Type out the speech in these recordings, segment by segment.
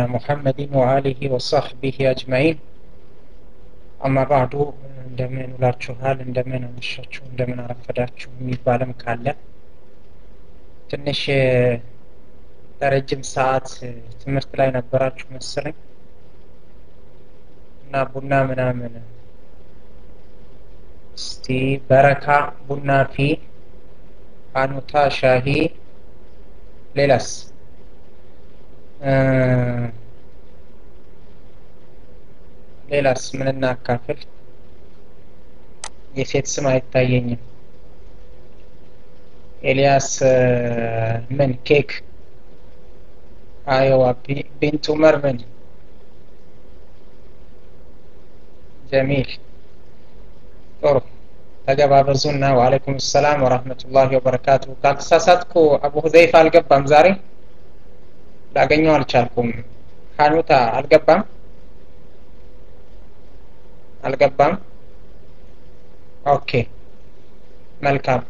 محمد وآله وصحبه أجمعين أما بعد እንደምን ውላችኋል እንደምን አመሻችሁ እንደምን አረፈዳችሁ የሚባልም ካለ ትንሽ ለረጅም ሰዓት ትምህርት ላይ ነበራችሁ መሰለኝ እና ቡና ምናምን እስቲ በረካ ቡና ፊ አኑታ ሻሂ ሌላስ ሌላስ ምን እናካፍል የሴት ስም አይታየኝም ኤልያስ ምን ኬክ አዮዋ ቢንት ኡመር ምን ጀሚል ጥሩ ተገባበዙና ወአለይኩም ሰላም ወራህመቱላሂ ወበረካቱ ካልተሳሳትኩ አቡ ሁዘይፋ አልገባም ዛሬ ላገኘው አልቻልኩም ሀኑታ አልገባም አልገባም ኦኬ መልካም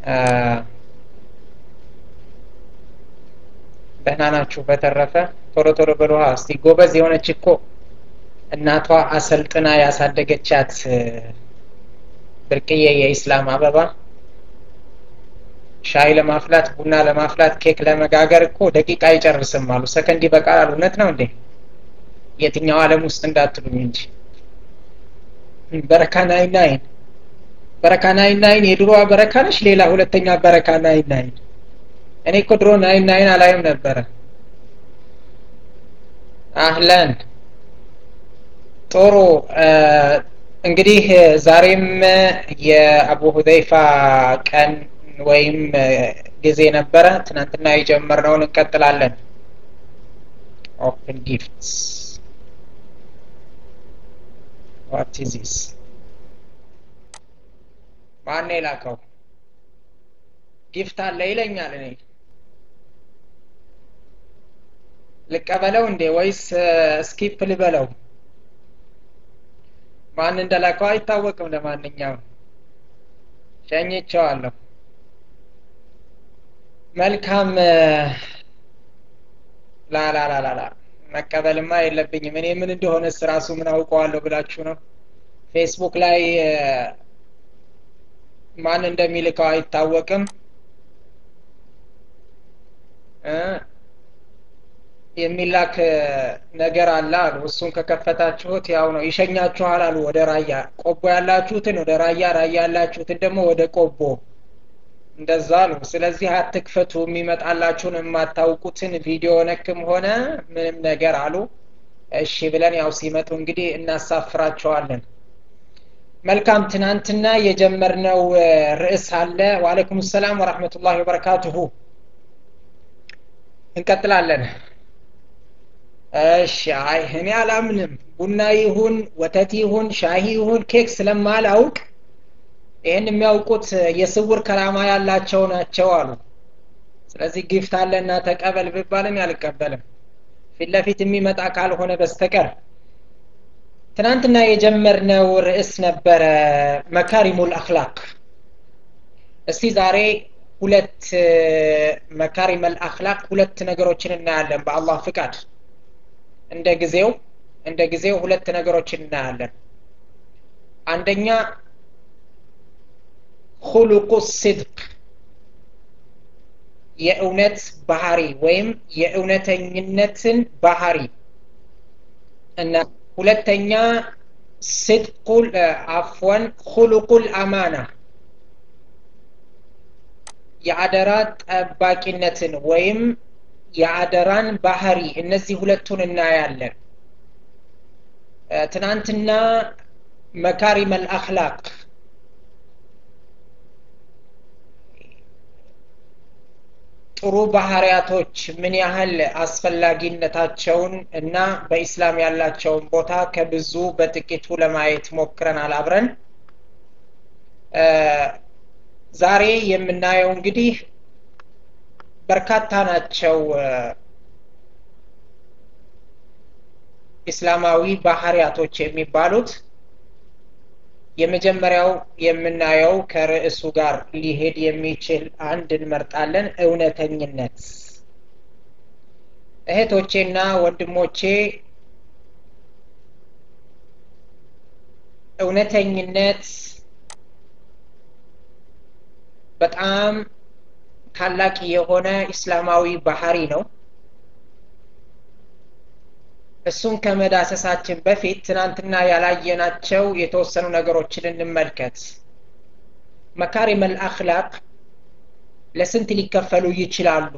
ደህና ናችሁ በተረፈ ቶሎ ቶሎ በልሃ እስቲ ጎበዝ የሆነች እኮ እናቷ አሰልጥና ያሳደገቻት ብርቅዬ የኢስላም አበባ ሻይ ለማፍላት ቡና ለማፍላት ኬክ ለመጋገር እኮ ደቂቃ አይጨርስም አሉ ሰከንድ ይበቃል እውነት ነው እንዴ የትኛው አለም ውስጥ እንዳትሉኝ እንጂ በረካ ናይን ናይን በረካ ናይን ናይን የድሮዋ በረካ ነች ሌላ ሁለተኛ በረካ ናይን ናይን እኔ እኮ ድሮ ናይን ናይን አላይም ነበረ አህለን ጥሩ እንግዲህ ዛሬም የአቡ ሁዘይፋ ቀን ወይም ጊዜ ነበረ ትናንትና የጀመርነውን እንቀጥላለን ኦፕን ጊፍትስ ዋት ኢዝ ዚስ ማን የላከው ጊፍት አለ ይለኛል እኔ ልቀበለው እንዴ ወይስ ስኪፕ ልበለው ማን እንደላከው አይታወቅም ለማንኛውም ሸኝቸዋለሁ መልካም ላላላላላ መቀበልማ የለብኝም እኔ ምን እንደሆነ ስራሱ ምን አውቀዋለሁ ብላችሁ ነው ፌስቡክ ላይ ማን እንደሚልከው አይታወቅም የሚላክ ነገር አለ አሉ እሱን ከከፈታችሁት ያው ነው ይሸኛችኋል አሉ ወደ ራያ ቆቦ ያላችሁትን ወደ ራያ ራያ ያላችሁትን ደግሞ ወደ ቆቦ እንደዛ ነው ስለዚህ አትክፈቱ የሚመጣላችሁን የማታውቁትን ቪዲዮ ነክም ሆነ ምንም ነገር አሉ እሺ ብለን ያው ሲመጡ እንግዲህ እናሳፍራቸዋለን መልካም ትናንትና የጀመርነው ርዕስ አለ ወአለይኩም ሰላም ወራህመቱላሂ ወበረካቱሁ እንቀጥላለን እሺ አይ እኔ አላምንም ቡና ይሁን ወተት ይሁን ሻሂ ይሁን ኬክ ስለማላውቅ ይህን የሚያውቁት የስውር ከራማ ያላቸው ናቸው አሉ ስለዚህ ጊፍት አለና ተቀበል ብባልም ያልቀበልም ፊት ለፊት የሚመጣ ካልሆነ በስተቀር ትናንትና የጀመርነው ርዕስ ነበረ መካሪሙል አክላቅ እስቲ ዛሬ ሁለት መካሪመል አክላቅ ሁለት ነገሮችን እናያለን በአላህ ፍቃድ እንደ ጊዜው እንደ ጊዜው ሁለት ነገሮችን እናያለን አንደኛ ሁሉቁ ሲድቅ የእውነት ባህሪ ወይም የእውነተኝነትን ባህሪ እና ሁለተኛ ስድቁል አፍወን ሁሉቁል አማና የአደራ ጠባቂነትን ወይም የአደራን ባህሪ እነዚህ ሁለቱን እናያለን ትናንትና መካሪመል አክላቅ ጥሩ ባህሪያቶች ምን ያህል አስፈላጊነታቸውን እና በኢስላም ያላቸውን ቦታ ከብዙ በጥቂቱ ለማየት ሞክረናል አብረን ዛሬ የምናየው እንግዲህ በርካታ ናቸው ኢስላማዊ ባህሪያቶች የሚባሉት የመጀመሪያው የምናየው ከርዕሱ ጋር ሊሄድ የሚችል አንድ እንመርጣለን እውነተኝነት እህቶቼና ወንድሞቼ እውነተኝነት በጣም ታላቅ የሆነ እስላማዊ ባህሪ ነው እሱን ከመዳሰሳችን በፊት ትናንትና ያላየናቸው የተወሰኑ ነገሮችን እንመልከት መካሪም አልአክላቅ ለስንት ሊከፈሉ ይችላሉ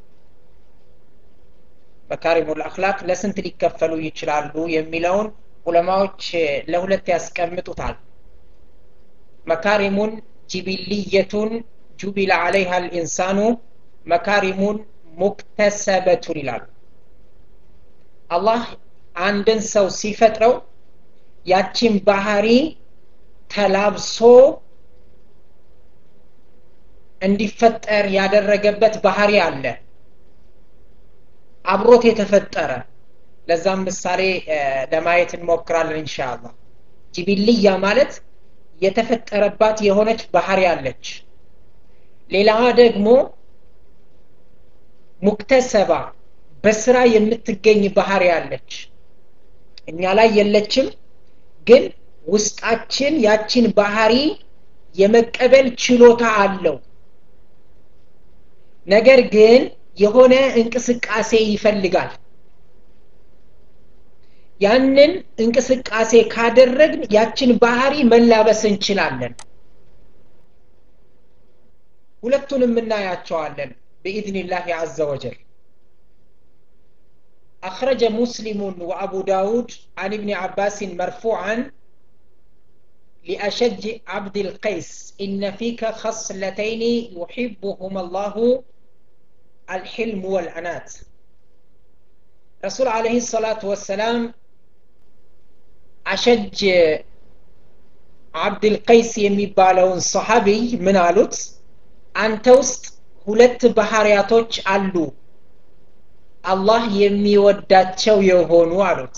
መካሪሙ አልአክላቅ ለስንት ሊከፈሉ ይችላሉ የሚለውን ዑለማዎች ለሁለት ያስቀምጡታል መካሪሙን ጅቢልየቱን ጁቢለ አለይሃ ልኢንሳኑ መካሪሙን ሙክተሰበቱን ይላሉ አላህ አንድን ሰው ሲፈጥረው ያችን ባህሪ ተላብሶ እንዲፈጠር ያደረገበት ባህሪ አለ አብሮት የተፈጠረ ለዛም ምሳሌ ለማየት እንሞክራለን እንሻአላህ ጅቢልያ ማለት የተፈጠረባት የሆነች ባህሪ አለች ሌላዋ ደግሞ ሙክተሰባ በስራ የምትገኝ ባህሪ አለች እኛ ላይ የለችም ግን ውስጣችን ያችን ባህሪ የመቀበል ችሎታ አለው ነገር ግን የሆነ እንቅስቃሴ ይፈልጋል ያንን እንቅስቃሴ ካደረግን ያችን ባህሪ መላበስ እንችላለን ሁለቱንም እናያቸዋለን بإذن عز وجل أخرج مسلم وأبو داود عن ابن عباس مرفوعا لأشج عبد القيس إن فيك خصلتين يحبهما الله الحلم والعنات رسول عليه الصلاة والسلام أشج عبد القيس የሚባለውን صحابي ምን አሉት አንተ ውስጥ ሁለት ባህሪያቶች አሉ አላህ የሚወዳቸው የሆኑ አሉት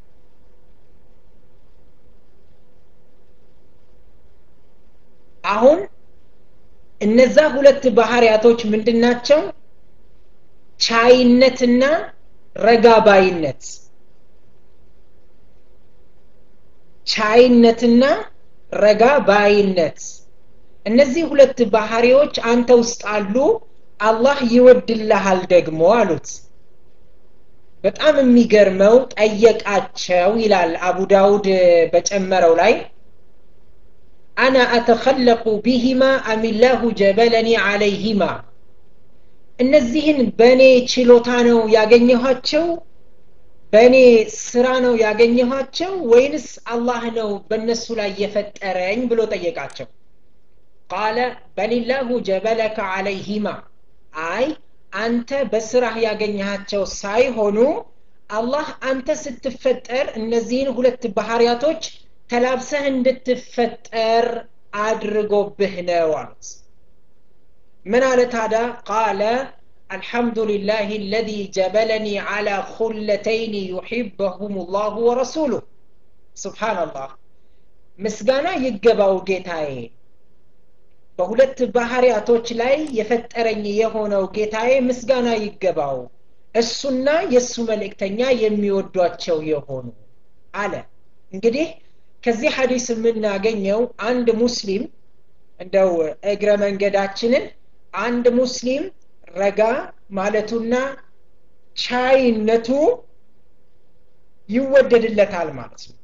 አሁን እነዛ ሁለት ባህሪያቶች ምንድናቸው ቻይነትና ረጋባይነት ቻይነትና ረጋ ባይነት እነዚህ ሁለት ባህሪዎች አንተ ውስጥ አሉ አላህ ይወድልሃል ደግሞ አሉት በጣም የሚገርመው ጠየቃቸው ይላል አቡ ዳውድ በጨመረው ላይ አና አተኸለቁ ቢሂማ አሚላሁ ጀበለኒ አለይሂማ እነዚህን በእኔ ችሎታ ነው ያገኘኋቸው በእኔ ስራ ነው ያገኘኋቸው ወይንስ አላህ ነው በእነሱ ላይ የፈጠረኝ ብሎ ጠየቃቸው ቃለ በሊላሁ ጀበለከ አለይሂማ አይ አንተ በስራህ ያገኘሃቸው ሳይሆኑ አላህ አንተ ስትፈጠር እነዚህን ሁለት ባህሪያቶች ተላብሰህ እንድትፈጠር አድርጎብህ ነው አሉት ምን አለ ታዳ ቃለ الحمد لله الذي جبلني على خلتين يحبهم الله ورسوله سبحان الله ምስጋና ይገባው ጌታዬ በሁለት ባህሪያቶች ላይ የፈጠረኝ የሆነው ጌታዬ ምስጋና ይገባው እሱና የእሱ መልእክተኛ የሚወዷቸው የሆኑ አለ እንግዲህ ከዚህ ሀዲስ የምናገኘው አንድ ሙስሊም እንደው እግረ መንገዳችንን አንድ ሙስሊም ረጋ ማለቱና ቻይነቱ ይወደድለታል ማለት ነው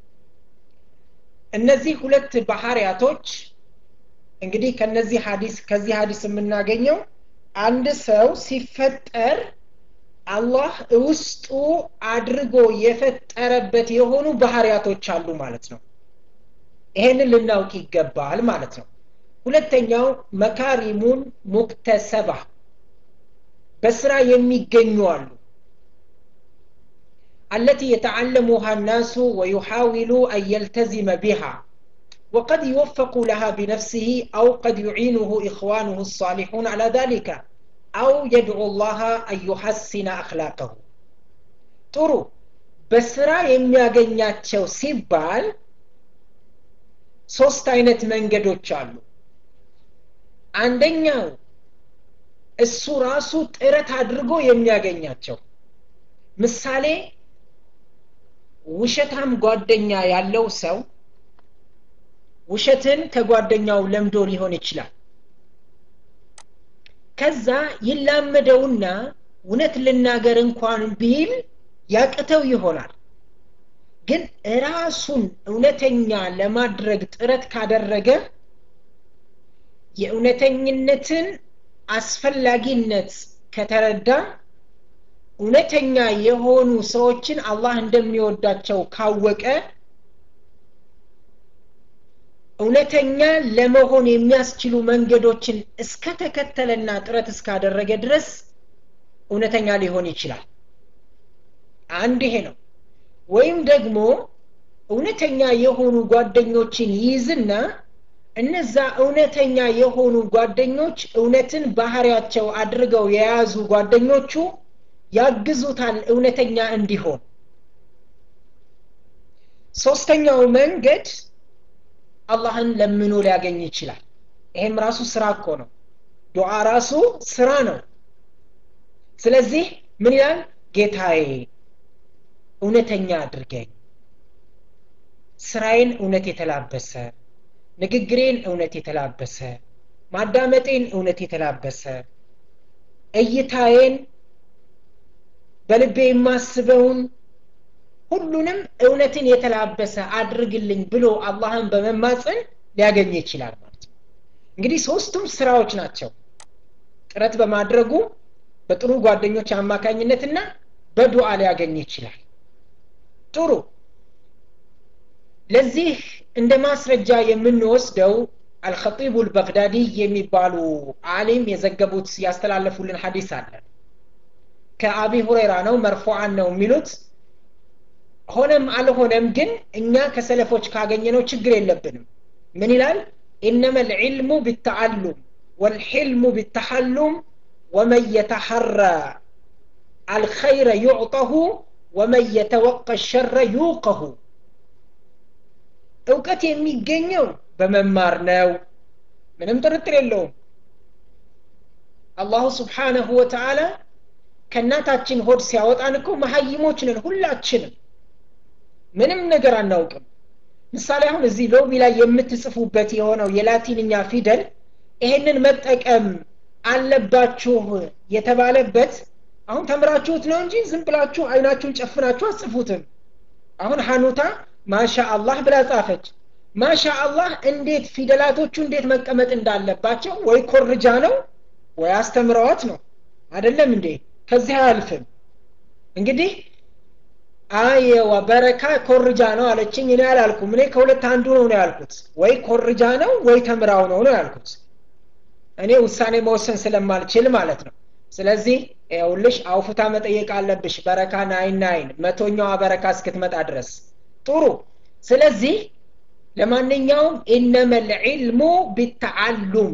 እነዚህ ሁለት ባህሪያቶች እንግዲህ ከነዚህ ሀዲስ ከዚህ ሀዲስ የምናገኘው አንድ ሰው ሲፈጠር አላህ ውስጡ አድርጎ የፈጠረበት የሆኑ ባህሪያቶች አሉ ማለት ነው ይሄንን ልናውቅ ይገባል ማለት ነው ሁለተኛው መካሪሙን ሙክተሰባ በስራ የሚገኙ አሉ التي يتعلمها الناس ويحاول أن يلتزم بها وقد يوفق لها بنفسه أو قد يعينه إخوانه الصالحون على ذلك أو يدعو الله أن يحسن أخلاقه ጥሩ በስራ የሚያገኛቸው ሲባል ሶስት አይነት መንገዶች አሉ አንደኛው እሱ ራሱ ጥረት አድርጎ የሚያገኛቸው ምሳሌ ውሸታም ጓደኛ ያለው ሰው ውሸትን ከጓደኛው ለምዶ ሊሆን ይችላል ከዛ ይላመደውና እውነት ልናገር እንኳን ቢል ያቅተው ይሆናል ግን ራሱን እውነተኛ ለማድረግ ጥረት ካደረገ የእውነተኝነትን አስፈላጊነት ከተረዳ እውነተኛ የሆኑ ሰዎችን አላህ እንደሚወዳቸው ካወቀ እውነተኛ ለመሆን የሚያስችሉ መንገዶችን እስከተከተለና ጥረት እስካደረገ ድረስ እውነተኛ ሊሆን ይችላል አንድ ይሄ ነው ወይም ደግሞ እውነተኛ የሆኑ ጓደኞችን ይይዝና እነዛ እውነተኛ የሆኑ ጓደኞች እውነትን ባህሪያቸው አድርገው የያዙ ጓደኞቹ ያግዙታል እውነተኛ እንዲሆን ሶስተኛው መንገድ አላህን ለምኖ ሊያገኝ ይችላል ይሄም ራሱ ስራ እኮ ነው ዱዓ ራሱ ስራ ነው ስለዚህ ምን ይላል ጌታዬ እውነተኛ አድርገኝ ስራዬን እውነት የተላበሰ ንግግሬን እውነት የተላበሰ ማዳመጤን እውነት የተላበሰ እይታዬን በልቤ የማስበውን ሁሉንም እውነትን የተላበሰ አድርግልኝ ብሎ አላህን በመማፀን ሊያገኝ ይችላል ማለት ነው እንግዲህ ሶስቱም ስራዎች ናቸው ጥረት በማድረጉ በጥሩ ጓደኞች አማካኝነትና በዱዓ ሊያገኝ ይችላል ጥሩ ለዚህ እንደ ማስረጃ የምንወስደው አልኸጢቡ ልበግዳዲ የሚባሉ አሊም የዘገቡት ያስተላለፉልን ሐዲስ አለ ከአቢ ሁሬራ ነው መርፎዓን ነው የሚሉት ሆነም አልሆነም ግን እኛ ከሰለፎች ካገኘነው ችግር የለብንም ምን ይላል ኢነመ ልዕልሙ ቢተዓሉም ወልሕልሙ ቢተሐሉም ወመን የተሐራ አልኸይረ ዩዕጠሁ ወመን የተወቀ ሸረ ዩቀሁ እውቀት የሚገኘው በመማር ነው ምንም ጥርጥር የለውም አላሁ ስብሓነሁ ወተዓላ ከእናታችን ሆድ ሲያወጣን እኮ መሀይሞች ነን ሁላችንም ምንም ነገር አናውቅም ምሳሌ አሁን እዚህ ሎቢ ላይ የምትጽፉበት የሆነው የላቲንኛ ፊደል ይሄንን መጠቀም አለባችሁ የተባለበት አሁን ተምራችሁት ነው እንጂ ዝም ብላችሁ አይናችሁን ጨፍናችሁ አጽፉትም አሁን ሀኑታ ማሻ አላህ ብላ ጻፈች ማሻ አላህ እንዴት ፊደላቶቹ እንዴት መቀመጥ እንዳለባቸው ወይ ኮርጃ ነው ወይ አስተምረዋት ነው አይደለም እንዴ ከዚህ አያልፍም እንግዲህ አየዋ በረካ ኮርጃ ነው አለችኝ እኔ አላልኩም እኔ ከሁለት አንዱ ነው ነው ያልኩት ወይ ኮርጃ ነው ወይ ተምራው ነው ነው ያልኩት እኔ ውሳኔ መወሰን ስለማልችል ማለት ነው ስለዚህ ይኸውልሽ አውፉታ መጠየቅ አለብሽ በረካ ናይን ናይን መቶኛዋ በረካ እስክትመጣ ድረስ ጥሩ ስለዚህ ለማንኛውም ኢነመ ልዕልሙ ቢተዓሉም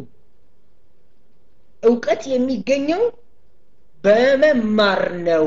እውቀት የሚገኘው በመማር ነው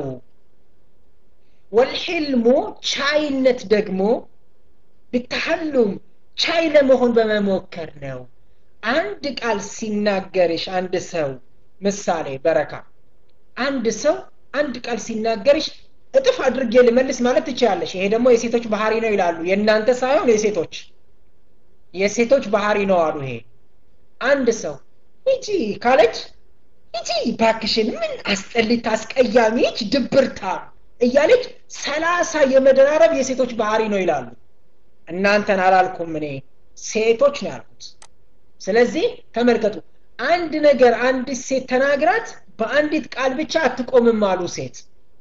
ወልሕልሙ ቻይነት ደግሞ ብተሐሉም ቻይ ለመሆን በመሞከር ነው አንድ ቃል ሲናገርሽ አንድ ሰው ምሳሌ በረካ አንድ ሰው አንድ ቃል ሲናገርሽ እጥፍ አድርጌ ልመልስ ማለት ትችላለሽ ይሄ ደግሞ የሴቶች ባህሪ ነው ይላሉ የእናንተ ሳይሆን የሴቶች የሴቶች ባህሪ ነው አሉ ይሄ አንድ ሰው ሂጂ ካለች ሂጂ ባክሽን ምን አስጠሊት አስቀያሚች ድብርታ እያለች ሰላሳ የመደራረብ የሴቶች ባህሪ ነው ይላሉ እናንተን አላልኩም እኔ ሴቶች ነው ያልኩት ስለዚህ ተመልከቱ አንድ ነገር አንዲት ሴት ተናግራት በአንዲት ቃል ብቻ አትቆምም አሉ ሴት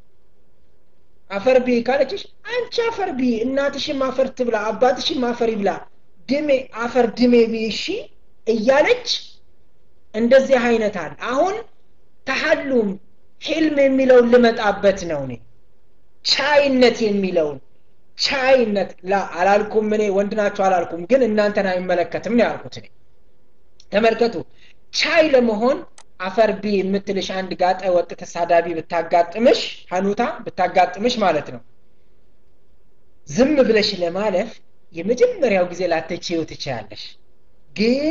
አፈርቢ ካለችሽ አንቺ አፈርቢ እናትሽም አፈር ትብላ አባትሽም አፈር ይብላ ድሜ አፈር ድሜ ቢሺ እያለች እንደዚህ አይነት አለ አሁን ተሐሉም ሂልም የሚለውን ልመጣበት ነው እኔ ቻይነት የሚለውን ቻይነት ላ አላልኩም እኔ ወንድ ናቸው አላልኩም ግን እናንተን አይመለከትም ነው ያልኩት እኔ ተመልከቱ ቻይ ለመሆን አፈር ቢ የምትልሽ አንድ ጋጠ ወጥ ተሳዳቢ ብታጋጥምሽ ሀኑታ ብታጋጥምሽ ማለት ነው ዝም ብለሽ ለማለፍ የመጀመሪያው ጊዜ ላተችው ትችያለሽ ግን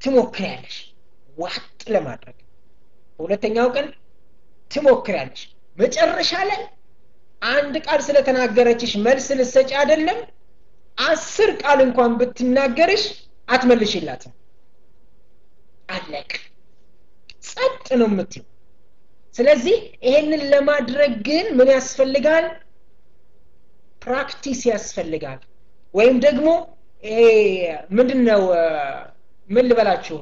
ትሞክሪያለሽ ዋጥ ለማድረግ በሁለተኛው ቀን ትሞክሪያለሽ መጨረሻ ላይ አንድ ቃል ስለተናገረችሽ መልስ ልሰጪ አይደለም አስር ቃል እንኳን ብትናገርሽ አትመልሽላትም አለቅ ጸጥ ነው የምትይው ስለዚህ ይሄንን ለማድረግ ግን ምን ያስፈልጋል ፕራክቲስ ያስፈልጋል ወይም ደግሞ ይሄ ምንድን ነው ምን ልበላችሁ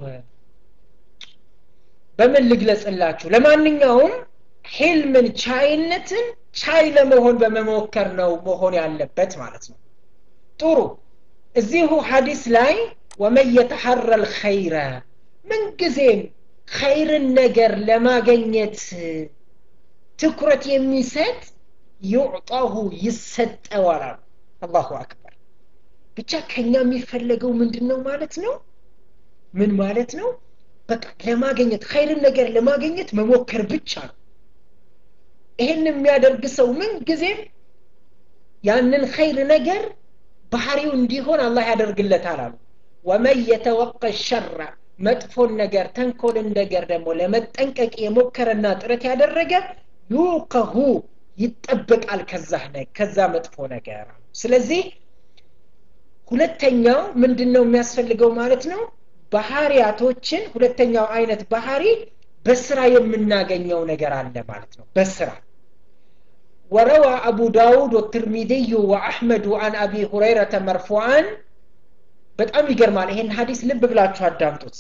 በምን ልግለጽላችሁ ለማንኛውም ሂልምን ቻይነትን ቻይ ለመሆን በመሞከር ነው መሆን ያለበት ማለት ነው ጥሩ እዚሁ ሀዲስ ላይ ወመን የተሐረ ልኸይረ ምንጊዜም ኸይርን ነገር ለማገኘት ትኩረት የሚሰጥ ዩዕጣሁ ይሰጠዋል አሉ አላሁ አክበር ብቻ ከኛ የሚፈለገው ምንድን ነው ማለት ነው ምን ማለት ነው በቃ ለማገኘት ኸይርን ነገር ለማገኘት መሞከር ብቻ ነው ይህን የሚያደርግ ሰው ምን ጊዜም ያንን ኸይር ነገር ባህሪው እንዲሆን አላህ ያደርግለታል አሉ ወመን የተወቀ ሸራ መጥፎን ነገር ተንኮልን ነገር ደግሞ ለመጠንቀቅ የሞከረና ጥረት ያደረገ ዩቀሁ ይጠበቃል ከዛ ከዛ መጥፎ ነገር ስለዚህ ሁለተኛው ምንድን ነው የሚያስፈልገው ማለት ነው ባህሪያቶችን ሁለተኛው አይነት ባህሪ በስራ የምናገኘው ነገር አለ ማለት ነው በስራ وروى أبو داود والترمذي وأحمد عن أبي هريرة مرفوعا በጣም ይገርማል ይሄን ሀዲስ ልብ ብላችሁ አዳምጡት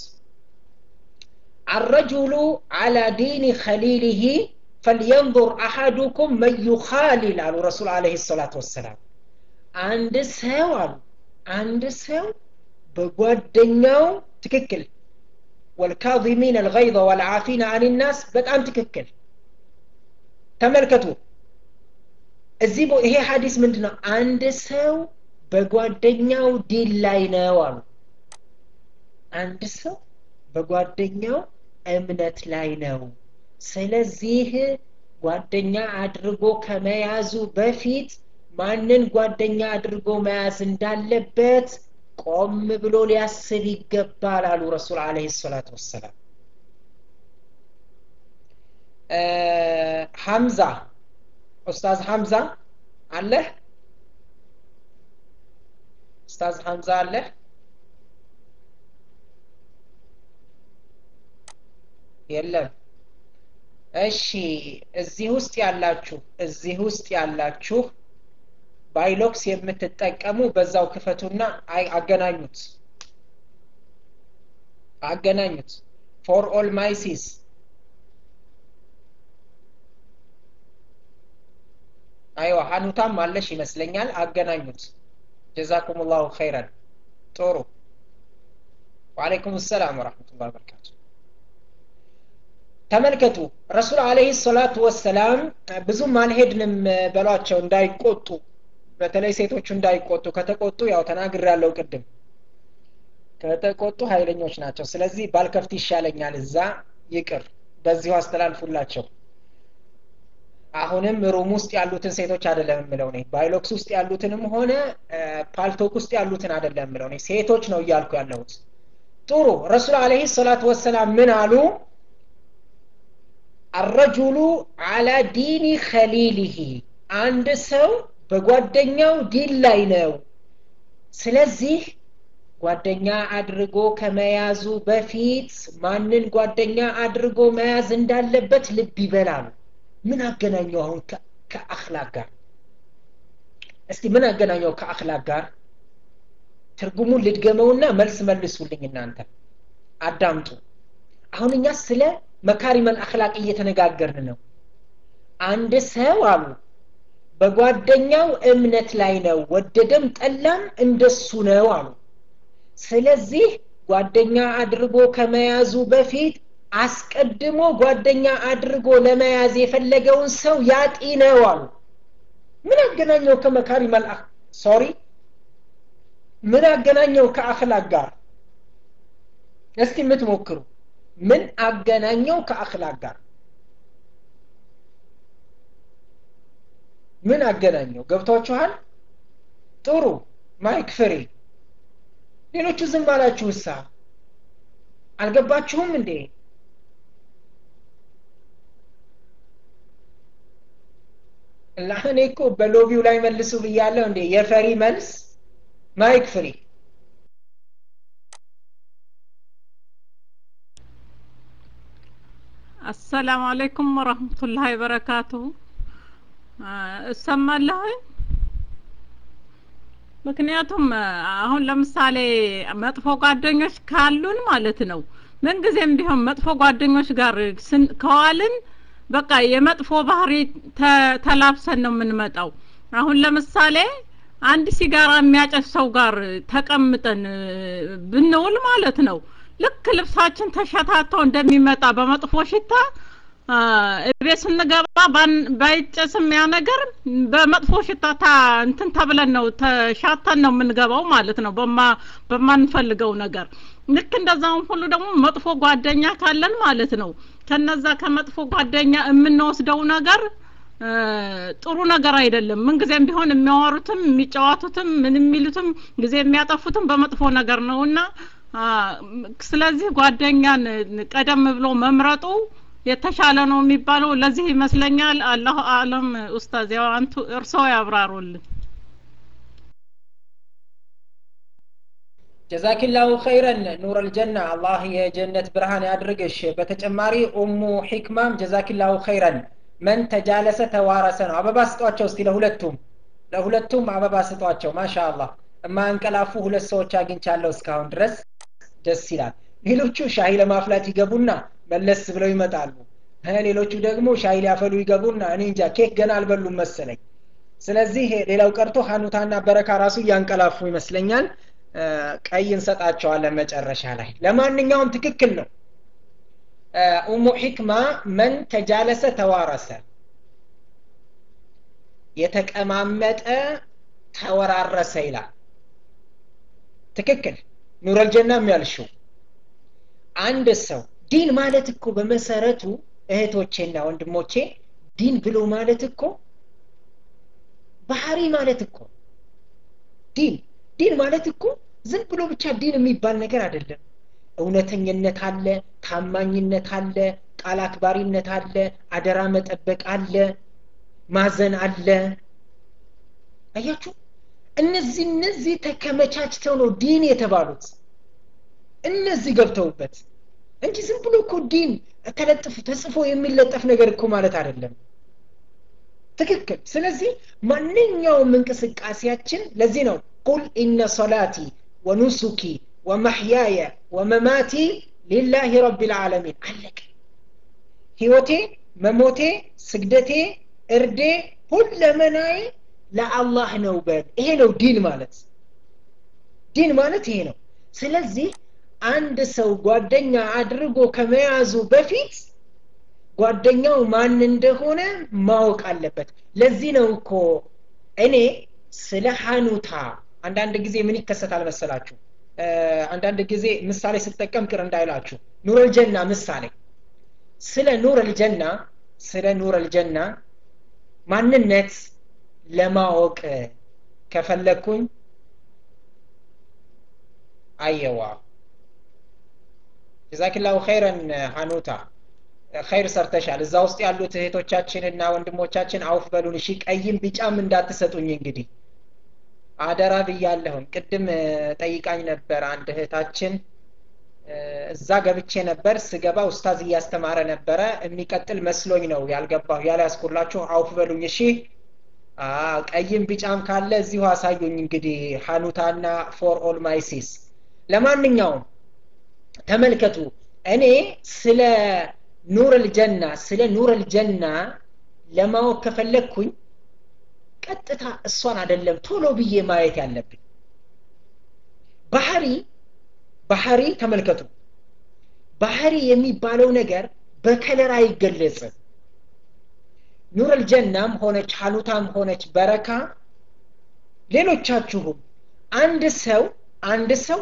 الرجل على دين خليله فلينظر أحدكم من يخالل على رسول عليه الصلاة والسلام عند ሰው አሉ አንድ ሰው በጓደኛው ትክክል والكاظمين الغيظ والعافين عن الناس በጣም ትክክል ተመልከቱ እዚህ ይሄ ሀዲስ ምንድን ነው አንድ ሰው በጓደኛው ዲል ላይ ነው አሉ አንድ ሰው በጓደኛው እምነት ላይ ነው ስለዚህ ጓደኛ አድርጎ ከመያዙ በፊት ማንን ጓደኛ አድርጎ መያዝ እንዳለበት ቆም ብሎ ሊያስብ ይገባል አሉ ረሱል አለህ ሰላት ወሰላም ሐምዛ ኡስታዝ ሐምዛ አለህ ኡስታዝ ሐምዛ አለህ የለም እሺ እዚህ ውስጥ ያላችሁ እዚህ ውስጥ ያላችሁ ባይሎክስ የምትጠቀሙ በዛው ክፈቱና አገናኙት አገናኙት ፎር ኦል ማይሲስ አይዋ ሀኑታም አለሽ ይመስለኛል አገናኙት ጀዛኩም ላሁ ኸይረን ጥሩ ወአለይኩም ሰላም ወረሕመቱላ በረካቱ ተመልከቱ ረሱል አለህ ሰላቱ ወሰላም ብዙም አልሄድንም በሏቸው እንዳይቆጡ በተለይ ሴቶቹ እንዳይቆጡ ከተቆጡ ያው ተናግር ያለው ቅድም ከተቆጡ ኃይለኞች ናቸው ስለዚህ ባልከፍት ይሻለኛል እዛ ይቅር በዚሁ አስተላልፉላቸው አሁንም ሩም ውስጥ ያሉትን ሴቶች አይደለም የምለው እኔ ባይሎክስ ውስጥ ያሉትንም ሆነ ፓልቶክ ውስጥ ያሉትን አይደለም የምለው እኔ ሴቶች ነው እያልኩ ያለሁት ጥሩ ረሱል አለህ ሰላት ወሰላም ምን አሉ አረጁሉ አላ ዲኒ ከሊሊሂ አንድ ሰው በጓደኛው ዲን ላይ ነው ስለዚህ ጓደኛ አድርጎ ከመያዙ በፊት ማንን ጓደኛ አድርጎ መያዝ እንዳለበት ልብ ይበላሉ ምን አገናኘው አሁን ከአክላቅ ጋር እስቲ ምን አገናኘው ከአክላቅ ጋር ትርጉሙን ልድገመውና መልስ መልሱልኝ እናንተ አዳምጡ አሁን እኛ ስለ መካሪመል አክላቅ እየተነጋገርን ነው አንድ ሰው አሉ በጓደኛው እምነት ላይ ነው ወደደም ጠላም እንደሱ ነው አሉ ስለዚህ ጓደኛ አድርጎ ከመያዙ በፊት አስቀድሞ ጓደኛ አድርጎ ለመያዝ የፈለገውን ሰው ያጢ ነው አሉ ምን አገናኘው ከመካሪ መልአክ ሶሪ ምን አገናኘው ከአክላቅ ጋር እስቲ የምትሞክሩ ምን አገናኘው ከአክላቅ ጋር ምን አገናኘው ገብቷችኋል ጥሩ ማይክ ፍሪ ሌሎቹ ዝም አላችሁ እሳ አልገባችሁም እንዴ እኔ እኮ በሎቢው ላይ መልሱ ብያለሁ እንዴ የፈሪ መልስ ማይክ ፍሪ አሰላሙ አለይኩም ወረህመቱላሂ ወበረካቱሁ እሰማለሁኝ ምክንያቱም አሁን ለምሳሌ መጥፎ ጓደኞች ካሉን ማለት ነው ምንጊዜም ቢሆን መጥፎ ጓደኞች ጋር ከዋልን በቃ የመጥፎ ባህሪ ተላብሰን ነው የምንመጣው አሁን ለምሳሌ አንድ ሲጋራ የሚያጨስ ሰው ጋር ተቀምጠን ብንውል ማለት ነው ልክ ልብሳችን ተሸታተው እንደሚመጣ በመጥፎ ሽታ እቤት ስንገባ ባይጨስም ያ ነገር በመጥፎ ሽታ እንትን ተብለን ነው ተሻተን ነው የምንገባው ማለት ነው በማንፈልገው ነገር ልክ እንደዛውም ሁሉ ደግሞ መጥፎ ጓደኛ ካለን ማለት ነው ከነዛ ከመጥፎ ጓደኛ የምንወስደው ነገር ጥሩ ነገር አይደለም ምንጊዜም ቢሆን የሚያወሩትም የሚጫወቱትም ምን የሚሉትም ጊዜ የሚያጠፉትም በመጥፎ ነገር ነውና ስለዚህ ጓደኛን ቀደም ብሎ መምረጡ የተሻለ ነው የሚባለው ለዚህ ይመስለኛል አላሁ አለም ኡስታዝ ያው አንቱ እርስዎ ያብራሩልን ጀዛኪላሁ ኸይረን ኑር አልጀና አላህ የጀነት ብርሃን ያድርግሽ በተጨማሪ ኡሙ ሒክማም ጀዛኪላሁ ኸይረን መን ተጃለሰ ተዋረሰ ነው አበባ ስጧቸው እስቲ ለሁለቱም ለሁለቱም አበባ ስጧቸው ማሻ አላህ የማያንቀላፉ ሁለት ሰዎች አግኝቻለሁ እስካሁን ድረስ ደስ ይላል ሌሎቹ ሻሂ ለማፍላት ይገቡና መለስ ብለው ይመጣሉ ሌሎቹ ደግሞ ሻሂ ሊያፈሉ ይገቡና እኔ እንጃ ኬክ ገና አልበሉም መሰለኝ ስለዚህ ሌላው ቀርቶ ሀኑታና በረካ ራሱ እያንቀላፉ ይመስለኛል ቀይ እንሰጣቸዋለን መጨረሻ ላይ ለማንኛውም ትክክል ነው ኡሙ ሒክማ መን ተጃለሰ ተዋረሰ የተቀማመጠ ተወራረሰ ይላል ትክክል ኑረል ጀና የሚያልሽው አንድ ሰው ዲን ማለት እኮ በመሰረቱ እህቶቼና ወንድሞቼ ዲን ብሎ ማለት እኮ ባህሪ ማለት እኮ ዲን ዲን ማለት እኮ ዝም ብሎ ብቻ ዲን የሚባል ነገር አይደለም እውነተኝነት አለ ታማኝነት አለ ቃል አክባሪነት አለ አደራ መጠበቅ አለ ማዘን አለ አያችሁ እነዚህ እነዚህ ተከመቻችተው ነው ዲን የተባሉት እነዚህ ገብተውበት እንጂ ዝም ብሎ እኮ ዲን ተለጥፎ ተጽፎ የሚለጠፍ ነገር እኮ ማለት አይደለም ትክክል ስለዚህ ማንኛውም እንቅስቃሴያችን ለዚህ ነው ቁል ኢነ ሶላቲ ወኑሱኪ ወመሕያየ ወመማቲ ሊላህ ረቢ ልዓለሚን አለቀ ህይወቴ መሞቴ ስግደቴ እርዴ ሁለመናዬ ለአላህ ነው በል ይሄ ነው ዲን ማለት ዲን ማለት ይሄ ነው ስለዚህ አንድ ሰው ጓደኛ አድርጎ ከመያዙ በፊት ጓደኛው ማን እንደሆነ ማወቅ አለበት ለዚህ ነው እኮ እኔ ስለ ሀኑታ አንዳንድ ጊዜ ምን ይከሰታል መሰላችሁ አንዳንድ ጊዜ ምሳሌ ስጠቀም ቅር እንዳይላችሁ ኑር አልጀና ምሳሌ ስለ ኑር አልጀና ስለ ኑር አልጀና ማንነት ለማወቅ ከፈለግኩኝ አየዋ ጀዛኪላሁ ኸይረን ሀኑታ ኸይር ሰርተሻል እዛ ውስጥ ያሉት እህቶቻችንና ወንድሞቻችን አውፍ በሉን እሺ ቀይም ቢጫም እንዳትሰጡኝ እንግዲህ አደራ ብያለሁኝ ቅድም ጠይቃኝ ነበር አንድ እህታችን እዛ ገብቼ ነበር ስገባ ኡስታዝ እያስተማረ ነበረ የሚቀጥል መስሎኝ ነው ያልገባሁ ያልያዝኩላችሁ አውፍ በሉኝ እሺ ቀይም ቢጫም ካለ እዚሁ አሳዩኝ እንግዲህ ሀኑታና ፎር ኦል ማይሲስ ለማንኛውም ተመልከቱ እኔ ስለ ኑር ልጀና ስለ ኑር ልጀና ለማወቅ ከፈለግኩኝ ቀጥታ እሷን አደለም ቶሎ ብዬ ማየት ያለብኝ ባህሪ ባህሪ ተመልከቱ ባህሪ የሚባለው ነገር በከለር አይገለጽም ኑር ልጀናም ሆነች ሀኑታም ሆነች በረካ ሌሎቻችሁም አንድ ሰው አንድ ሰው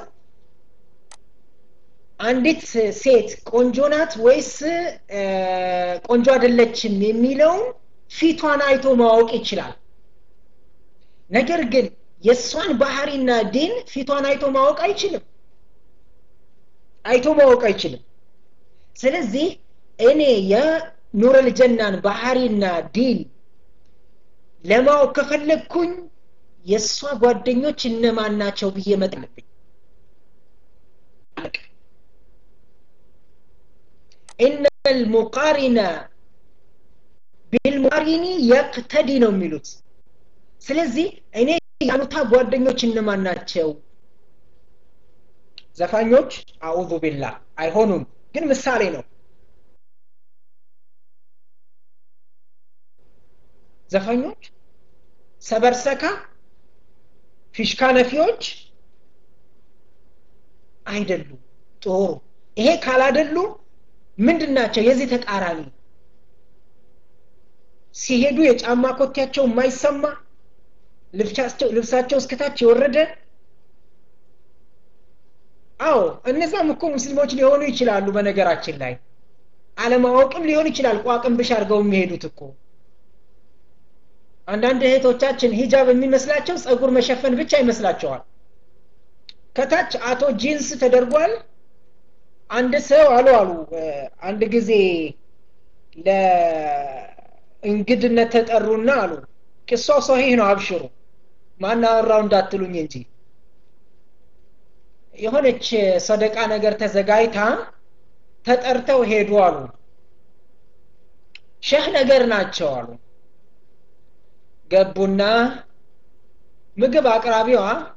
አንዲት ሴት ቆንጆ ናት ወይስ ቆንጆ አይደለችም የሚለውን ፊቷን አይቶ ማወቅ ይችላል ነገር ግን የእሷን ባህሪና ዲን ፊቷን አይቶ ማወቅ አይችልም አይቶ ማወቅ አይችልም ስለዚህ እኔ የኑር ልጀናን ባህሪና ዲን ለማወቅ ከፈለግኩኝ የእሷ ጓደኞች እነማን ናቸው ብዬ መጥለብኝ ኢነ ልሙቃሪነ ቢልሙቃሪኒ የቅተዲ ነው የሚሉት ስለዚህ እኔ ያሉታ ጓደኞች እነማን ናቸው ዘፋኞች አዑዙ ቢላህ አይሆኑም ግን ምሳሌ ነው ዘፋኞች ሰበርሰካ ፊሽካ ነፊዎች አይደሉም ጥሩ ይሄ ካላደሉ ምንድን ናቸው የዚህ ተቃራኒ ሲሄዱ የጫማ ኮቴያቸው የማይሰማ ልብሳቸው እስከታች የወረደ አዎ እነዛም እኮ ሙስሊሞች ሊሆኑ ይችላሉ በነገራችን ላይ አለማወቅም ሊሆን ይችላል ቋቅም ብሽ አድርገው የሚሄዱት እኮ አንዳንድ እህቶቻችን ሂጃብ የሚመስላቸው ጸጉር መሸፈን ብቻ ይመስላቸዋል ከታች አቶ ጂንስ ተደርጓል አንድ ሰው አሉ አሉ አንድ ጊዜ ለእንግድነት ተጠሩና አሉ ቅሷው ሰሂህ ነው አብሽሩ ማናወራው እንዳትሉኝ እንጂ የሆነች ሰደቃ ነገር ተዘጋጅታ ተጠርተው ሄዱ አሉ ሸህ ነገር ናቸው አሉ ገቡና ምግብ አቅራቢዋ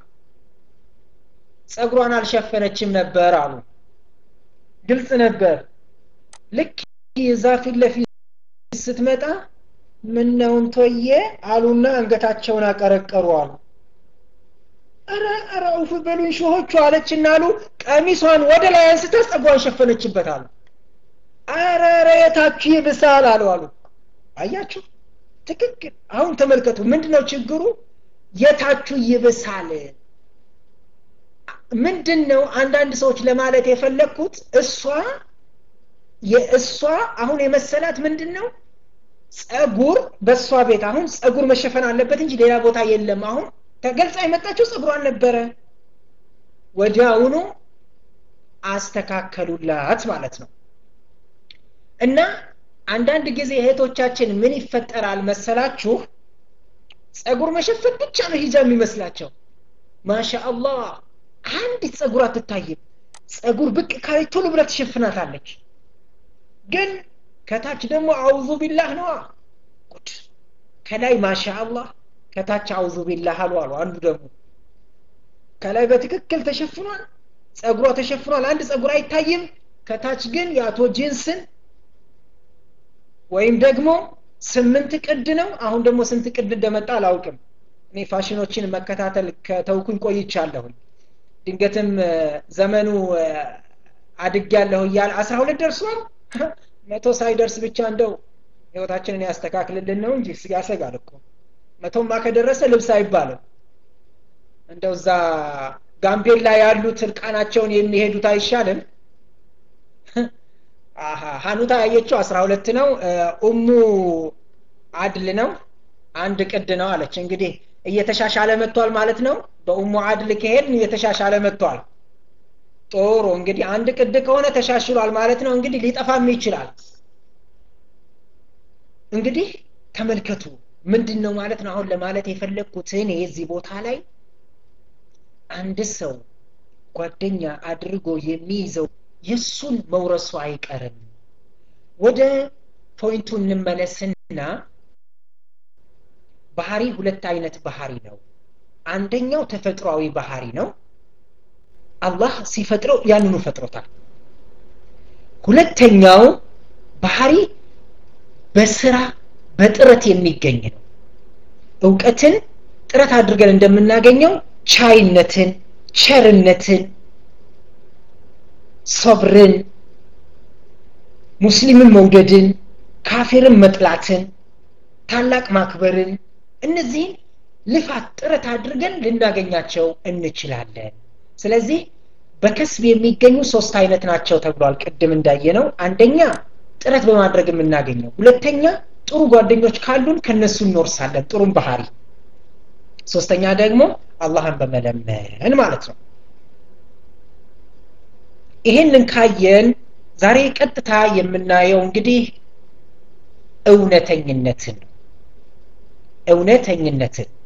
ጸጉሯን አልሸፈነችም ነበር አሉ ግልጽ ነበር ልክ የዛ ፊት ለፊት ስትመጣ ምነውን ቶየ አሉና አንገታቸውን አቀረቀሩ አሉ ኧረ ኧረ ውፍ በሉኝ ሾሆቹ አለችና አሉ ቀሚሷን ወደ ላይ አንስታ ጸጉሯን ሸፈነችበት አሉ ኧረ ኧረ የታችሁ ይብሳል አሉ አሉ አያችሁ ትክክል አሁን ተመልከቱ ምንድነው ችግሩ የታችሁ ይብሳል ምንድን ነው አንዳንድ ሰዎች ለማለት የፈለግኩት እሷ የእሷ አሁን የመሰላት ምንድን ነው ጸጉር በእሷ ቤት አሁን ጸጉር መሸፈን አለበት እንጂ ሌላ ቦታ የለም አሁን ተገልጻ የመጣችው ጸጉሯን ነበረ ወዲያውኑ አስተካከሉላት ማለት ነው እና አንዳንድ ጊዜ እህቶቻችን ምን ይፈጠራል መሰላችሁ ጸጉር መሸፈን ብቻ ነው ሂጃብ የሚመስላቸው ማሻ አላህ አንዲት ጸጉር አትታይም ጸጉር ብቅ ካለች ቶሎ ብላ ትሸፍናታለች ግን ከታች ደግሞ አውዙ ቢላህ ነዋ ጉድ ከላይ ማሻ አላህ ከታች አውዙ ቢላህ አሉ አሉ አንዱ ደግሞ ከላይ በትክክል ተሸፍኗል ጸጉሯ ተሸፍኗል አንድ ጸጉር አይታይም ከታች ግን የአቶ ጂንስን ወይም ደግሞ ስምንት ቅድ ነው አሁን ደግሞ ስንት ቅድ እንደመጣ አላውቅም እኔ ፋሽኖችን መከታተል ከተውኩኝ ቆይቻለሁኝ ድንገትም ዘመኑ አድግ ያለሁ እያለ አስራ ሁለት ደርሷል መቶ ሳይደርስ ብቻ እንደው ህይወታችንን ያስተካክልልን ነው እንጂ ያሰጋል እኮ መቶማ ከደረሰ ልብስ አይባልም እንደው እዛ ጋምቤላ ያሉት እርቃናቸውን የሚሄዱት አይሻልም ሀኑታ ያየችው አስራ ሁለት ነው ኡሙ አድል ነው አንድ ቅድ ነው አለች እንግዲህ እየተሻሻለ መጥቷል ማለት ነው በኡሙ አድል ከሄድን እየተሻሻለ መጥቷል ጥሩ እንግዲህ አንድ ቅድ ከሆነ ተሻሽሏል ማለት ነው እንግዲህ ሊጠፋም ይችላል እንግዲህ ተመልከቱ ምንድን ነው ማለት ነው አሁን ለማለት የፈለግኩት እኔ የዚህ ቦታ ላይ አንድ ሰው ጓደኛ አድርጎ የሚይዘው የእሱን መውረሱ አይቀርም ወደ ፖይንቱ እንመለስና ባህሪ ሁለት አይነት ባህሪ ነው አንደኛው ተፈጥሯዊ ባህሪ ነው አላህ ሲፈጥረው ያንኑ ፈጥሮታል ሁለተኛው ባህሪ በስራ በጥረት የሚገኝ ነው እውቀትን ጥረት አድርገን እንደምናገኘው ቻይነትን ቸርነትን ሶብርን ሙስሊምን መውደድን ካፊርን መጥላትን ታላቅ ማክበርን እነዚህን ልፋት ጥረት አድርገን ልናገኛቸው እንችላለን ስለዚህ በከስብ የሚገኙ ሶስት አይነት ናቸው ተብሏል ቅድም እንዳየነው አንደኛ ጥረት በማድረግ የምናገኘው ሁለተኛ ጥሩ ጓደኞች ካሉን ከነሱ እንወርሳለን ጥሩም ባህሪ ሶስተኛ ደግሞ አላህን በመለመን ማለት ነው ይህንን ካየን ዛሬ ቀጥታ የምናየው እንግዲህ እውነተኝነትን ነው እውነተኝነትን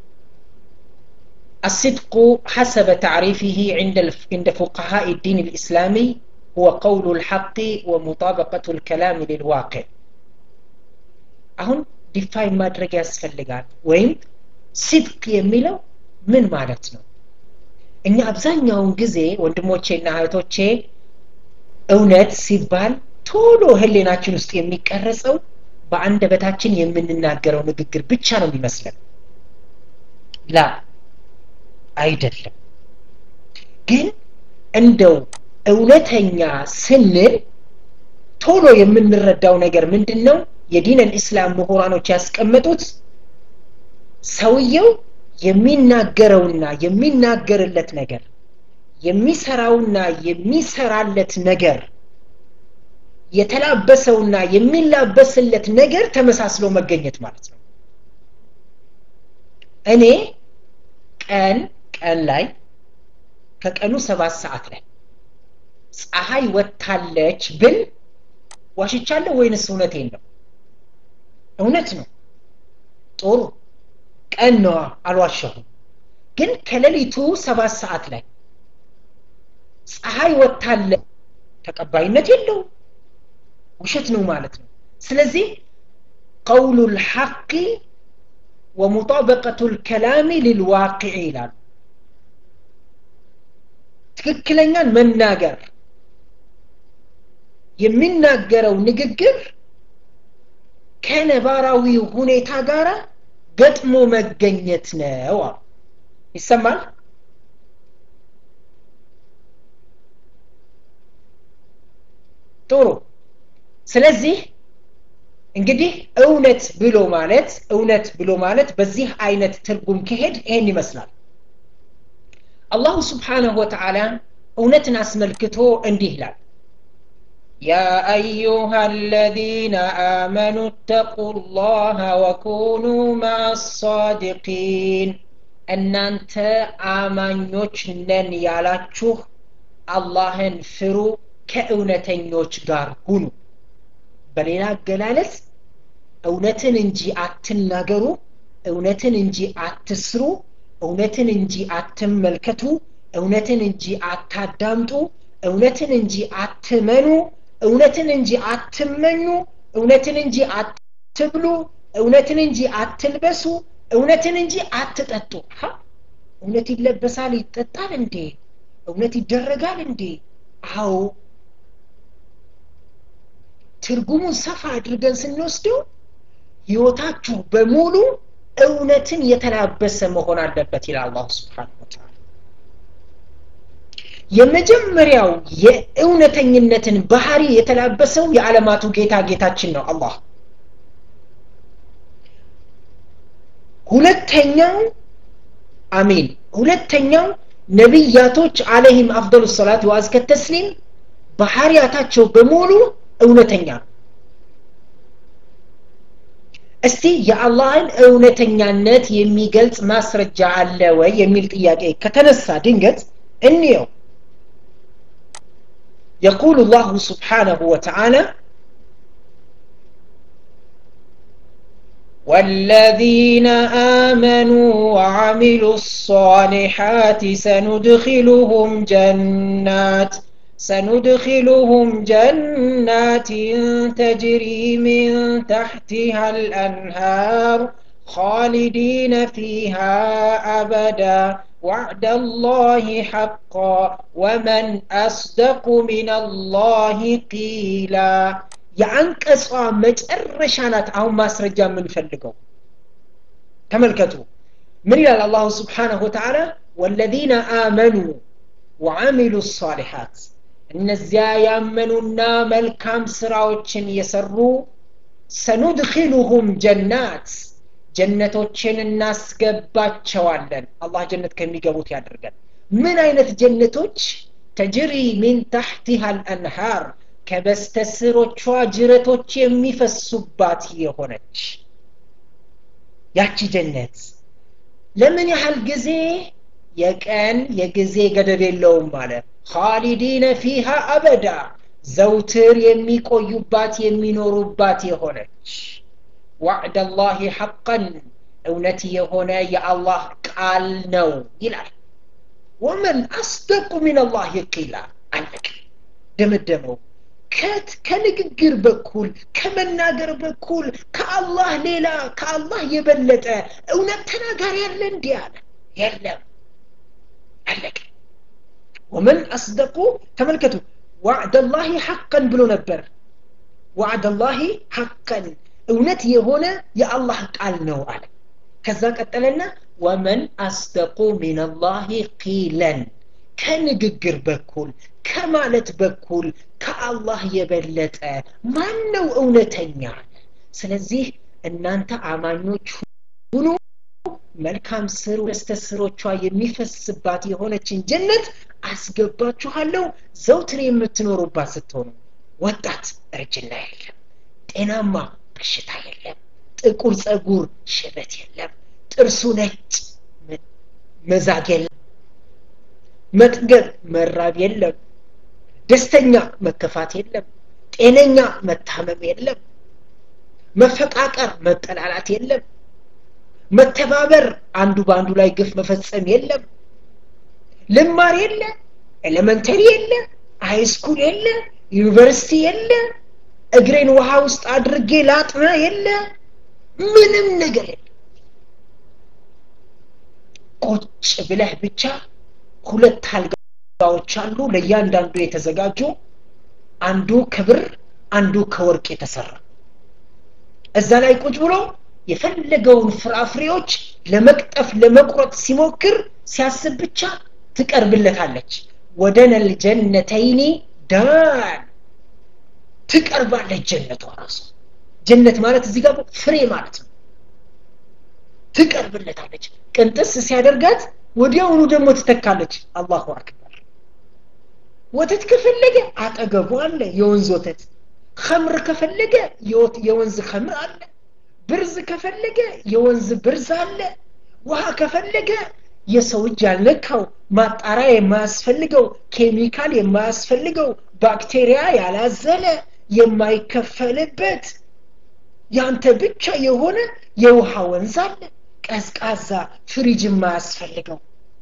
الصدق حسب تعريفه عند عند فقهاء الدين الإسلامي هو قول الحق ومطابقة الكلام للواقع አሁን ዲፋይን ማድረግ ያስፈልጋል ወይም ሲድቅ የሚለው ምን ማለት ነው እኛ አብዛኛውን ጊዜ ወንድሞቼና እህቶቼ እውነት ሲባል ቶሎ ህሌናችን ውስጥ የሚቀረጸው በአንደበታችን የምንናገረው ንግግር ብቻ ነው የሚመስለን ላ አይደለም ግን እንደው እውነተኛ ስንል ቶሎ የምንረዳው ነገር ምንድን ነው የዲን ልእስላም ምሁራኖች ያስቀመጡት ሰውየው የሚናገረውና የሚናገርለት ነገር የሚሰራውና የሚሰራለት ነገር የተላበሰውና የሚላበስለት ነገር ተመሳስሎ መገኘት ማለት ነው እኔ ቀን ቀን ላይ ከቀኑ ሰባት ሰዓት ላይ ፀሐይ ወጥታለች ብል ዋሽቻለሁ ወይንስ እውነቴን ነው እውነት ነው ጥሩ ቀን ነዋ አልዋሸሁም ግን ከሌሊቱ ሰባት ሰዓት ላይ ፀሐይ ወጥታለ ተቀባይነት የለውም ውሸት ነው ማለት ነው ስለዚህ ቀውሉ ልሐቂ ወሙጣበቀቱ ልከላሚ ልልዋቅዕ ይላሉ ትክክለኛን መናገር የሚናገረው ንግግር ከነባራዊ ሁኔታ ጋር ገጥሞ መገኘት ነው አሉ ይሰማል ጥሩ ስለዚህ እንግዲህ እውነት ብሎ ማለት እውነት ብሎ ማለት በዚህ አይነት ትርጉም ከሄድ ይሄን ይመስላል አላሁ ስብሓንሁ ወተዓላ እውነትን አስመልክቶ እንዲህ ይላል يا أيها الذين آمنوا اتقوا الله وكونوا مع الصادقين እናንተ አማኞች ነን ያላችሁ አላህን ፍሩ ከእውነተኞች ጋር ሁኑ በሌላ አገላለጽ እውነትን እንጂ አትናገሩ እውነትን እንጂ አትስሩ እውነትን እንጂ አትመልከቱ እውነትን እንጂ አታዳምጡ እውነትን እንጂ አትመኑ እውነትን እንጂ አትመኙ እውነትን እንጂ አትብሉ እውነትን እንጂ አትልበሱ እውነትን እንጂ አትጠጡ እውነት ይለበሳል ይጠጣል እንዴ እውነት ይደረጋል እንዴ አዎ ትርጉሙን ሰፋ አድርገን ስንወስደው ህይወታችሁ በሙሉ እውነትን የተላበሰ መሆን አለበት ይላል አላሁ ስብሓን ወተላ የመጀመሪያው የእውነተኝነትን ባህሪ የተላበሰው የዓለማቱ ጌታ ጌታችን ነው አላህ ሁለተኛው አሚን ሁለተኛው ነቢያቶች አለህም አፍضሉ ሰላት ወአዝከ ተስሊም ባህሪያታቸው በሙሉ እውነተኛ ነው እስቲ የአላህን እውነተኛነት የሚገልጽ ማስረጃ አለ ወይ የሚል ጥያቄ ከተነሳ ድንገት እንየው يقول الله سبحانه وتعالى والذين آمنوا وعملوا الصالحات سندخلهم جنات سندخلهم جنات تجري من تحتها الأنهار خالدين فيها أبدا وعد الله حقا ومن أصدق من الله قيلا የአንቀጿ መጨረሻ ናት አሁን ማስረጃ የምንፈልገው ተመልከቱ ምን ይላል አላሁ ስብሓንሁ ወተዓላ ወለዚነ አመኑ ወዓሚሉ ሳሊሓት እነዚያ ያመኑና መልካም ስራዎችን የሰሩ ሰኑድኪሉሁም ጀናት ጀነቶችን እናስገባቸዋለን አላህ ጀነት ከሚገቡት ያደርገን ምን አይነት ጀነቶች ተጅሪ ሚን ታሕቲሃ አልአንሃር ከበስተስሮቿ ጅረቶች የሚፈሱባት የሆነች ያቺ ጀነት ለምን ያህል ጊዜ የቀን የጊዜ ገደብ የለውም ማለት ካሊዲነ ፊሃ አበዳ ዘውትር የሚቆዩባት የሚኖሩባት የሆነች ዋዕድ አላህ ሐቀን እውነት የሆነ የአላህ ቃል ነው ይላል ወመን አስደቁ ሚንላህ ቂላ አለቅ ደመደመው ከት ከንግግር በኩል ከመናገር በኩል ከአላህ ሌላ ከአላህ የበለጠ እውነት ተናጋሪ ያለ እንዲህ አለ የለም አለቀ ወመን አስደቁ ተመልከቱ ዋዕደ ላሂ ሐቀን ብሎ ነበር ዋዕደ ላሂ ሐቀን እውነት የሆነ የአላህ ቃል ነው አለ ከዛ ቀጠለና ወመን አስደቁ ሚንላሂ ቂለን ከንግግር በኩል ከማለት በኩል ከአላህ የበለጠ ማን ነው እውነተኛ ስለዚህ እናንተ አማኞች ሁኑ መልካም ስሩ ደስተስሮቿ የሚፈስባት የሆነችን ጀነት አስገባችኋለሁ ዘውትር የምትኖሩባት ስትሆኑ ወጣት እርጅና የለም ጤናማ በሽታ የለም ጥቁር ጸጉር ሽበት የለም ጥርሱ ነጭ መዛግ የለም መጥገብ መራብ የለም ደስተኛ መከፋት የለም ጤነኛ መታመም የለም መፈቃቀር መጠላላት የለም መተባበር አንዱ በአንዱ ላይ ግፍ መፈጸም የለም ልማር የለ ኤሌመንተሪ የለ ሃይስኩል የለ ዩኒቨርሲቲ የለ እግሬን ውሃ ውስጥ አድርጌ ላጥና የለ ምንም ነገር የለ ቁጭ ብለህ ብቻ ሁለት አልጋዎች አሉ ለእያንዳንዱ የተዘጋጁ አንዱ ከብር አንዱ ከወርቅ የተሰራ እዛ ላይ ቁጭ ብሎ የፈለገውን ፍራፍሬዎች ለመቅጠፍ ለመቁረጥ ሲሞክር ሲያስብ ብቻ ትቀርብለታለች ወደ ነልጀነተይኒ ዳን ትቀርባለች ጀነቷ ራሱ ጀነት ማለት እዚህ ጋር ፍሬ ማለት ነው ትቀርብለታለች ቅንጥስ ሲያደርጋት ወዲያውኑ ደግሞ ትተካለች አላሁ አክበር ወተት ከፈለገ አጠገቡ አለ የወንዝ ወተት ከምር ከፈለገ የወንዝ ከምር አለ ብርዝ ከፈለገ የወንዝ ብርዝ አለ ውሃ ከፈለገ የሰው እጅ ያልነካው ማጣሪያ የማያስፈልገው ኬሚካል የማያስፈልገው ባክቴሪያ ያላዘለ የማይከፈልበት ያንተ ብቻ የሆነ የውሃ ወንዝ አለ ቀዝቃዛ ፍሪጅ የማያስፈልገው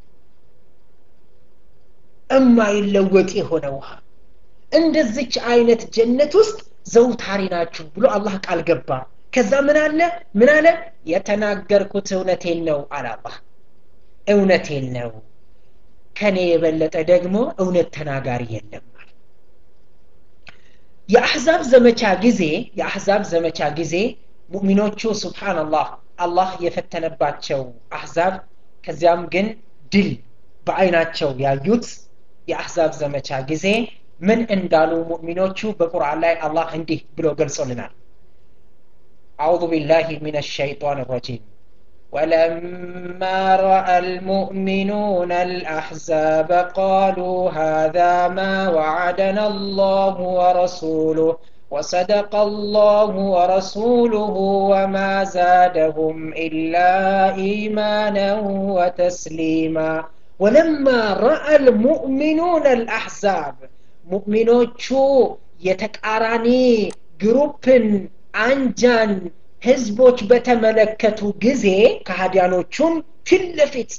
እማይለወጥ የሆነ ውሃ እንደዚች አይነት ጀነት ውስጥ ዘውታሪ ናችሁ ብሎ አላህ ቃል ገባ ከዛ ምን አለ ምን አለ የተናገርኩት እውነቴን ነው አለ አላህ እውነቴን ነው ከኔ የበለጠ ደግሞ እውነት ተናጋሪ የለም የአሕዛብ ዘመቻ ጊዜ የአሕዛብ ዘመቻ ጊዜ ሙእሚኖቹ ስብሓንላህ አላህ የፈተነባቸው አሕዛብ ከዚያም ግን ድል በአይናቸው ያዩት የአሕዛብ ዘመቻ ጊዜ ምን እንዳሉ ሙእሚኖቹ በቁርአን ላይ አላህ እንዲህ ብሎ ገልጾልናል أعوذ بالله من الشيطان الرجيم ولما راى المؤمنون الاحزاب قالوا هذا ما وعدنا الله ورسوله وصدق الله ورسوله وما زادهم الا ايمانا وتسليما ولما راى المؤمنون الاحزاب مؤمنوቹ የተቃራኒ ግሩፕን አንጃን ህዝቦች በተመለከቱ ጊዜ ከሃዲያኖቹን ፊት ለፊት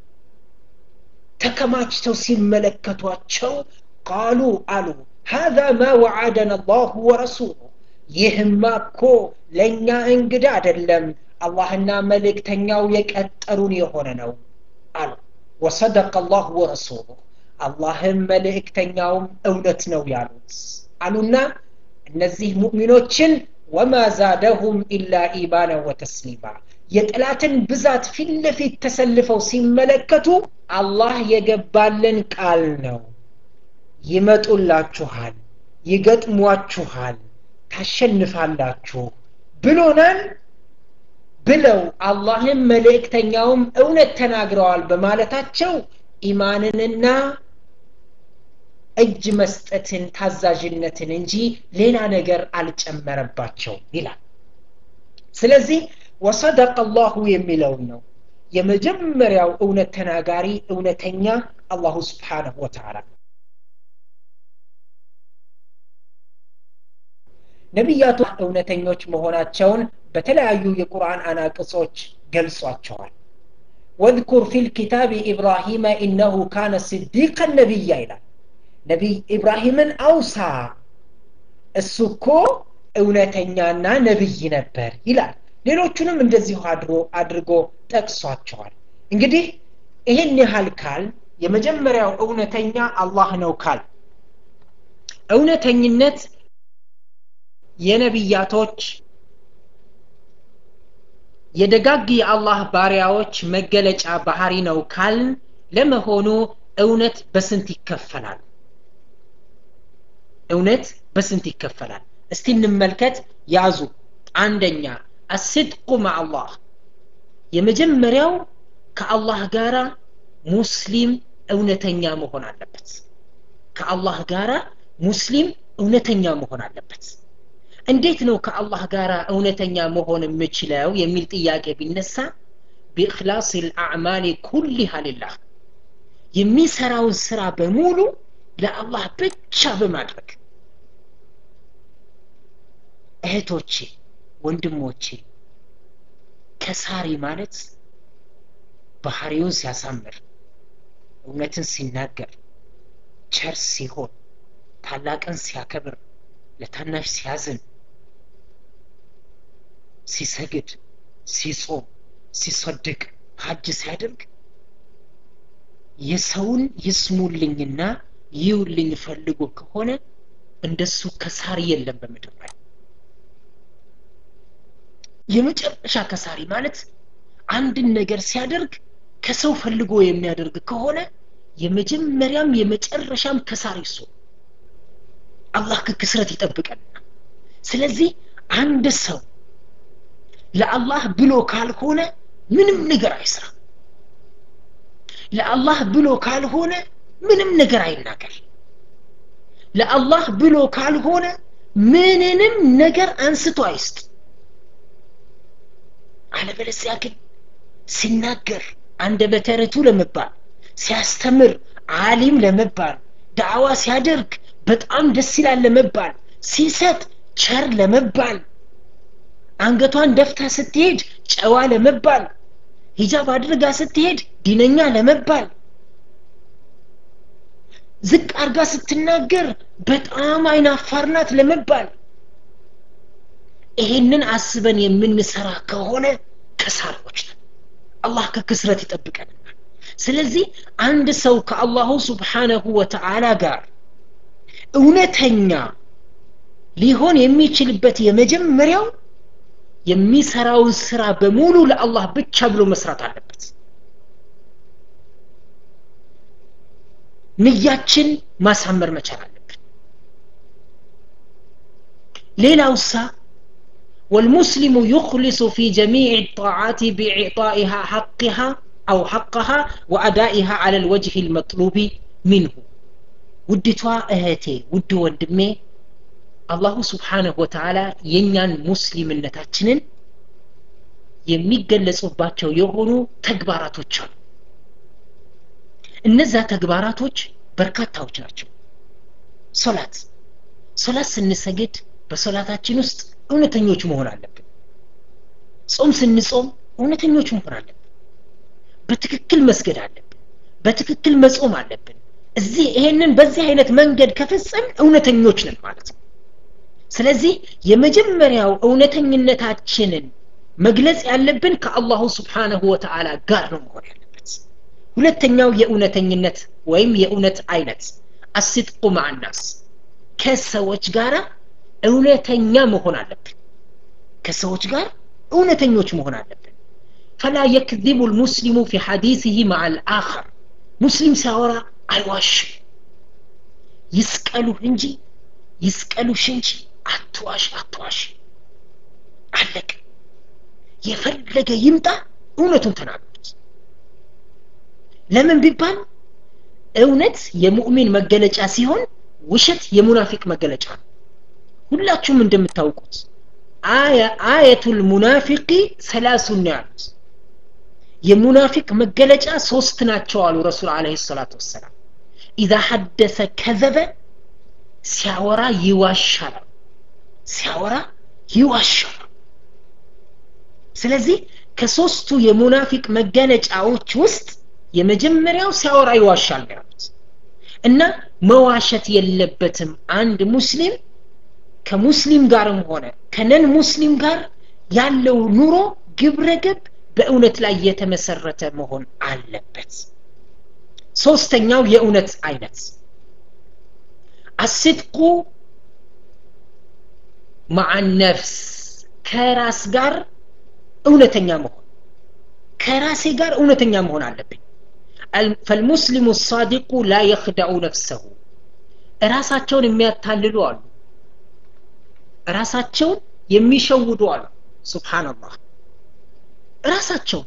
ተከማችተው ሲመለከቷቸው ቃሉ አሉ هذا ما وعدنا الله ورسوله ይህማ እኮ ለእኛ እንግዳ አይደለም አላህና መልእክተኛው የቀጠሩን የሆነ ነው አሉ ወሰደቀ አላሁ ወረሱሉ አላህም መልእክተኛውም እውነት ነው ያሉት አሉና እነዚህ ሙእሚኖችን ወማ ዛደሁም ኢላ ኢማና ወተስሊማ የጥላትን ብዛት ፊት ለፊት ተሰልፈው ሲመለከቱ አላህ የገባልን ቃል ነው ይመጡላችኋል ይገጥሟችኋል ታሸንፋላችሁ ብሎናል ብለው አላህም መልእክተኛውም እውነት ተናግረዋል በማለታቸው ኢማንንና እጅ መስጠትን ታዛዥነትን እንጂ ሌላ ነገር አልጨመረባቸው ይላል ስለዚህ ወሰደቀ አላሁ የሚለውን ነው የመጀመሪያው እውነት ተናጋሪ እውነተኛ አላሁ ስብሓንሁ ወተዓላ ነቢያቱ እውነተኞች መሆናቸውን በተለያዩ የቁርአን አናቅጾች ገልጿቸዋል ወذኩር ፊ ልኪታብ ኢብራሂመ ኢነሁ ካነ ስዲቀን ነቢያ ይላል ነቢይ ኢብራሂምን አውሳ እሱ እኮ እውነተኛና ነቢይ ነበር ይላል ሌሎቹንም እንደዚሁ አድሮ አድርጎ ጠቅሷቸዋል እንግዲህ ይህን ያህል ካል የመጀመሪያው እውነተኛ አላህ ነው ካል እውነተኝነት የነቢያቶች የደጋግ የአላህ ባሪያዎች መገለጫ ባህሪ ነው ካልን ለመሆኑ እውነት በስንት ይከፈላል እውነት በስንት ይከፈላል እስቲ እንመልከት ያዙ አንደኛ አስድቁ ማአላህ የመጀመሪያው ከአላህ ጋራ ሙስሊም እውነተኛ መሆን አለበት ከአላህ ጋራ ሙስሊም እውነተኛ መሆን አለበት እንዴት ነው ከአላህ ጋር እውነተኛ መሆን የምችለው የሚል ጥያቄ ቢነሳ ቢእክላስ ልአዕማል ኩሊሃ ልላህ የሚሰራውን ስራ በሙሉ ለአላህ ብቻ በማድረግ እህቶቼ ወንድሞቼ ከሳሪ ማለት ባህሪውን ሲያሳምር እውነትን ሲናገር ቸር ሲሆን ታላቅን ሲያከብር ለታናሽ ሲያዝን ሲሰግድ ሲጾም ሲሰድቅ ሀጅ ሲያደርግ የሰውን ይስሙልኝና ይውልኝ ፈልጎ ከሆነ እንደሱ ከሳሪ የለም በምድር ላይ የመጨረሻ ከሳሪ ማለት አንድን ነገር ሲያደርግ ከሰው ፈልጎ የሚያደርግ ከሆነ የመጀመሪያም የመጨረሻም ከሳሪ እሱ አላህ ከክስረት ይጠብቀንና ስለዚህ አንድ ሰው ለአላህ ብሎ ካልሆነ ምንም ነገር አይስራ ለአላህ ብሎ ካልሆነ ምንም ነገር አይናገር ለአላህ ብሎ ካልሆነ ምንንም ነገር አንስቶ አይስጥ አለበለዚያ ግን ሲናገር አንደበተ ርቱዕ ለመባል ሲያስተምር አሊም ለመባል ዳዕዋ ሲያደርግ በጣም ደስ ይላል ለመባል ሲሰጥ ቸር ለመባል አንገቷን ደፍታ ስትሄድ ጨዋ ለመባል ሂጃብ አድርጋ ስትሄድ ዲነኛ ለመባል ዝቅ አርጋ ስትናገር በጣም አይናፋር ናት ለመባል ይሄንን አስበን የምንሰራ ከሆነ ከሳሪዎች ነን አላህ ከክስረት ይጠብቀናል ስለዚህ አንድ ሰው ከአላሁ ስብሓነሁ ወተዓላ ጋር እውነተኛ ሊሆን የሚችልበት የመጀመሪያው የሚሰራውን ስራ በሙሉ ለአላህ ብቻ ብሎ መስራት አለበት ንያችን ማሳመር መቻል አለብን ሌላው ሳ والمسلم يخلص في جميع الطاعات بإعطائها حقها أو حقها وأدائها على الوجه المطلوب منه ውድቷ እህቴ ውድ ወንድሜ አላሁ ስብሓንሁ ወተዓላ የእኛን ሙስሊምነታችንን የሚገለጹባቸው የሆኑ ተግባራቶች አሉ እነዛ ተግባራቶች በርካታዎች ናቸው ሶላት ሶላት ስንሰግድ በሶላታችን ውስጥ እውነተኞች መሆን አለብን ጾም ስንጾም እውነተኞች መሆን አለብን በትክክል መስገድ አለብን በትክክል መጾም አለብን እዚህ ይሄንን በዚህ አይነት መንገድ ከፈጸም እውነተኞች ነን ማለት ነው ስለዚህ የመጀመሪያው እውነተኝነታችንን መግለጽ ያለብን ከአላሁ ስብሓነሁ ወተዓላ ጋር ነው መሆን ያለበት ሁለተኛው የእውነተኝነት ወይም የእውነት አይነት አስድቁ ማዕናስ ከሰዎች ጋር እውነተኛ መሆን አለብን ከሰዎች ጋር እውነተኞች መሆን አለብን ፈላ የክذቡ ልሙስሊሙ ፊ ሐዲስህ ማዓ ልአኸር ሙስሊም ሲያወራ አይዋሽም ይስቀሉህ እንጂ ይስቀሉሽ እንጂ አትዋሽ አትዋሽ አለቅ የፈለገ ይምጣ እውነቱን ተናገሩት ለምን ቢባል እውነት የሙእሚን መገለጫ ሲሆን ውሸት የሙናፊቅ መገለጫ ነው ሁላችሁም እንደምታውቁት አየቱል ሙናፊቂ ሰላሱን ነው ያሉት የሙናፊቅ መገለጫ ሶስት ናቸው አሉ ረሱል አለ ሰላቱ ወሰላም ኢዛ ሐደሰ ከዘበ ሲያወራ ይዋሻል ሲያወራ ይዋሻል ስለዚህ ከሶስቱ የሙናፊቅ መገለጫዎች ውስጥ የመጀመሪያው ሲያወራ ይዋሻል ነው ያሉት እና መዋሸት የለበትም አንድ ሙስሊም ከሙስሊም ጋርም ሆነ ከነን ሙስሊም ጋር ያለው ኑሮ ግብረገብ በእውነት ላይ የተመሰረተ መሆን አለበት ሶስተኛው የእውነት አይነት አስድቁ ማዓ ነፍስ ከራስ ጋር እውነተኛ መሆን ከራሴ ጋር እውነተኛ መሆን አለብኝ ፈልሙስሊሙ ሳዲቁ ላ የክዳኡ ነፍሰሁ ራሳቸውን የሚያታልሉ አሉ ራሳቸውን የሚሸውዱ አሉ ሱብሓንላህ ራሳቸውን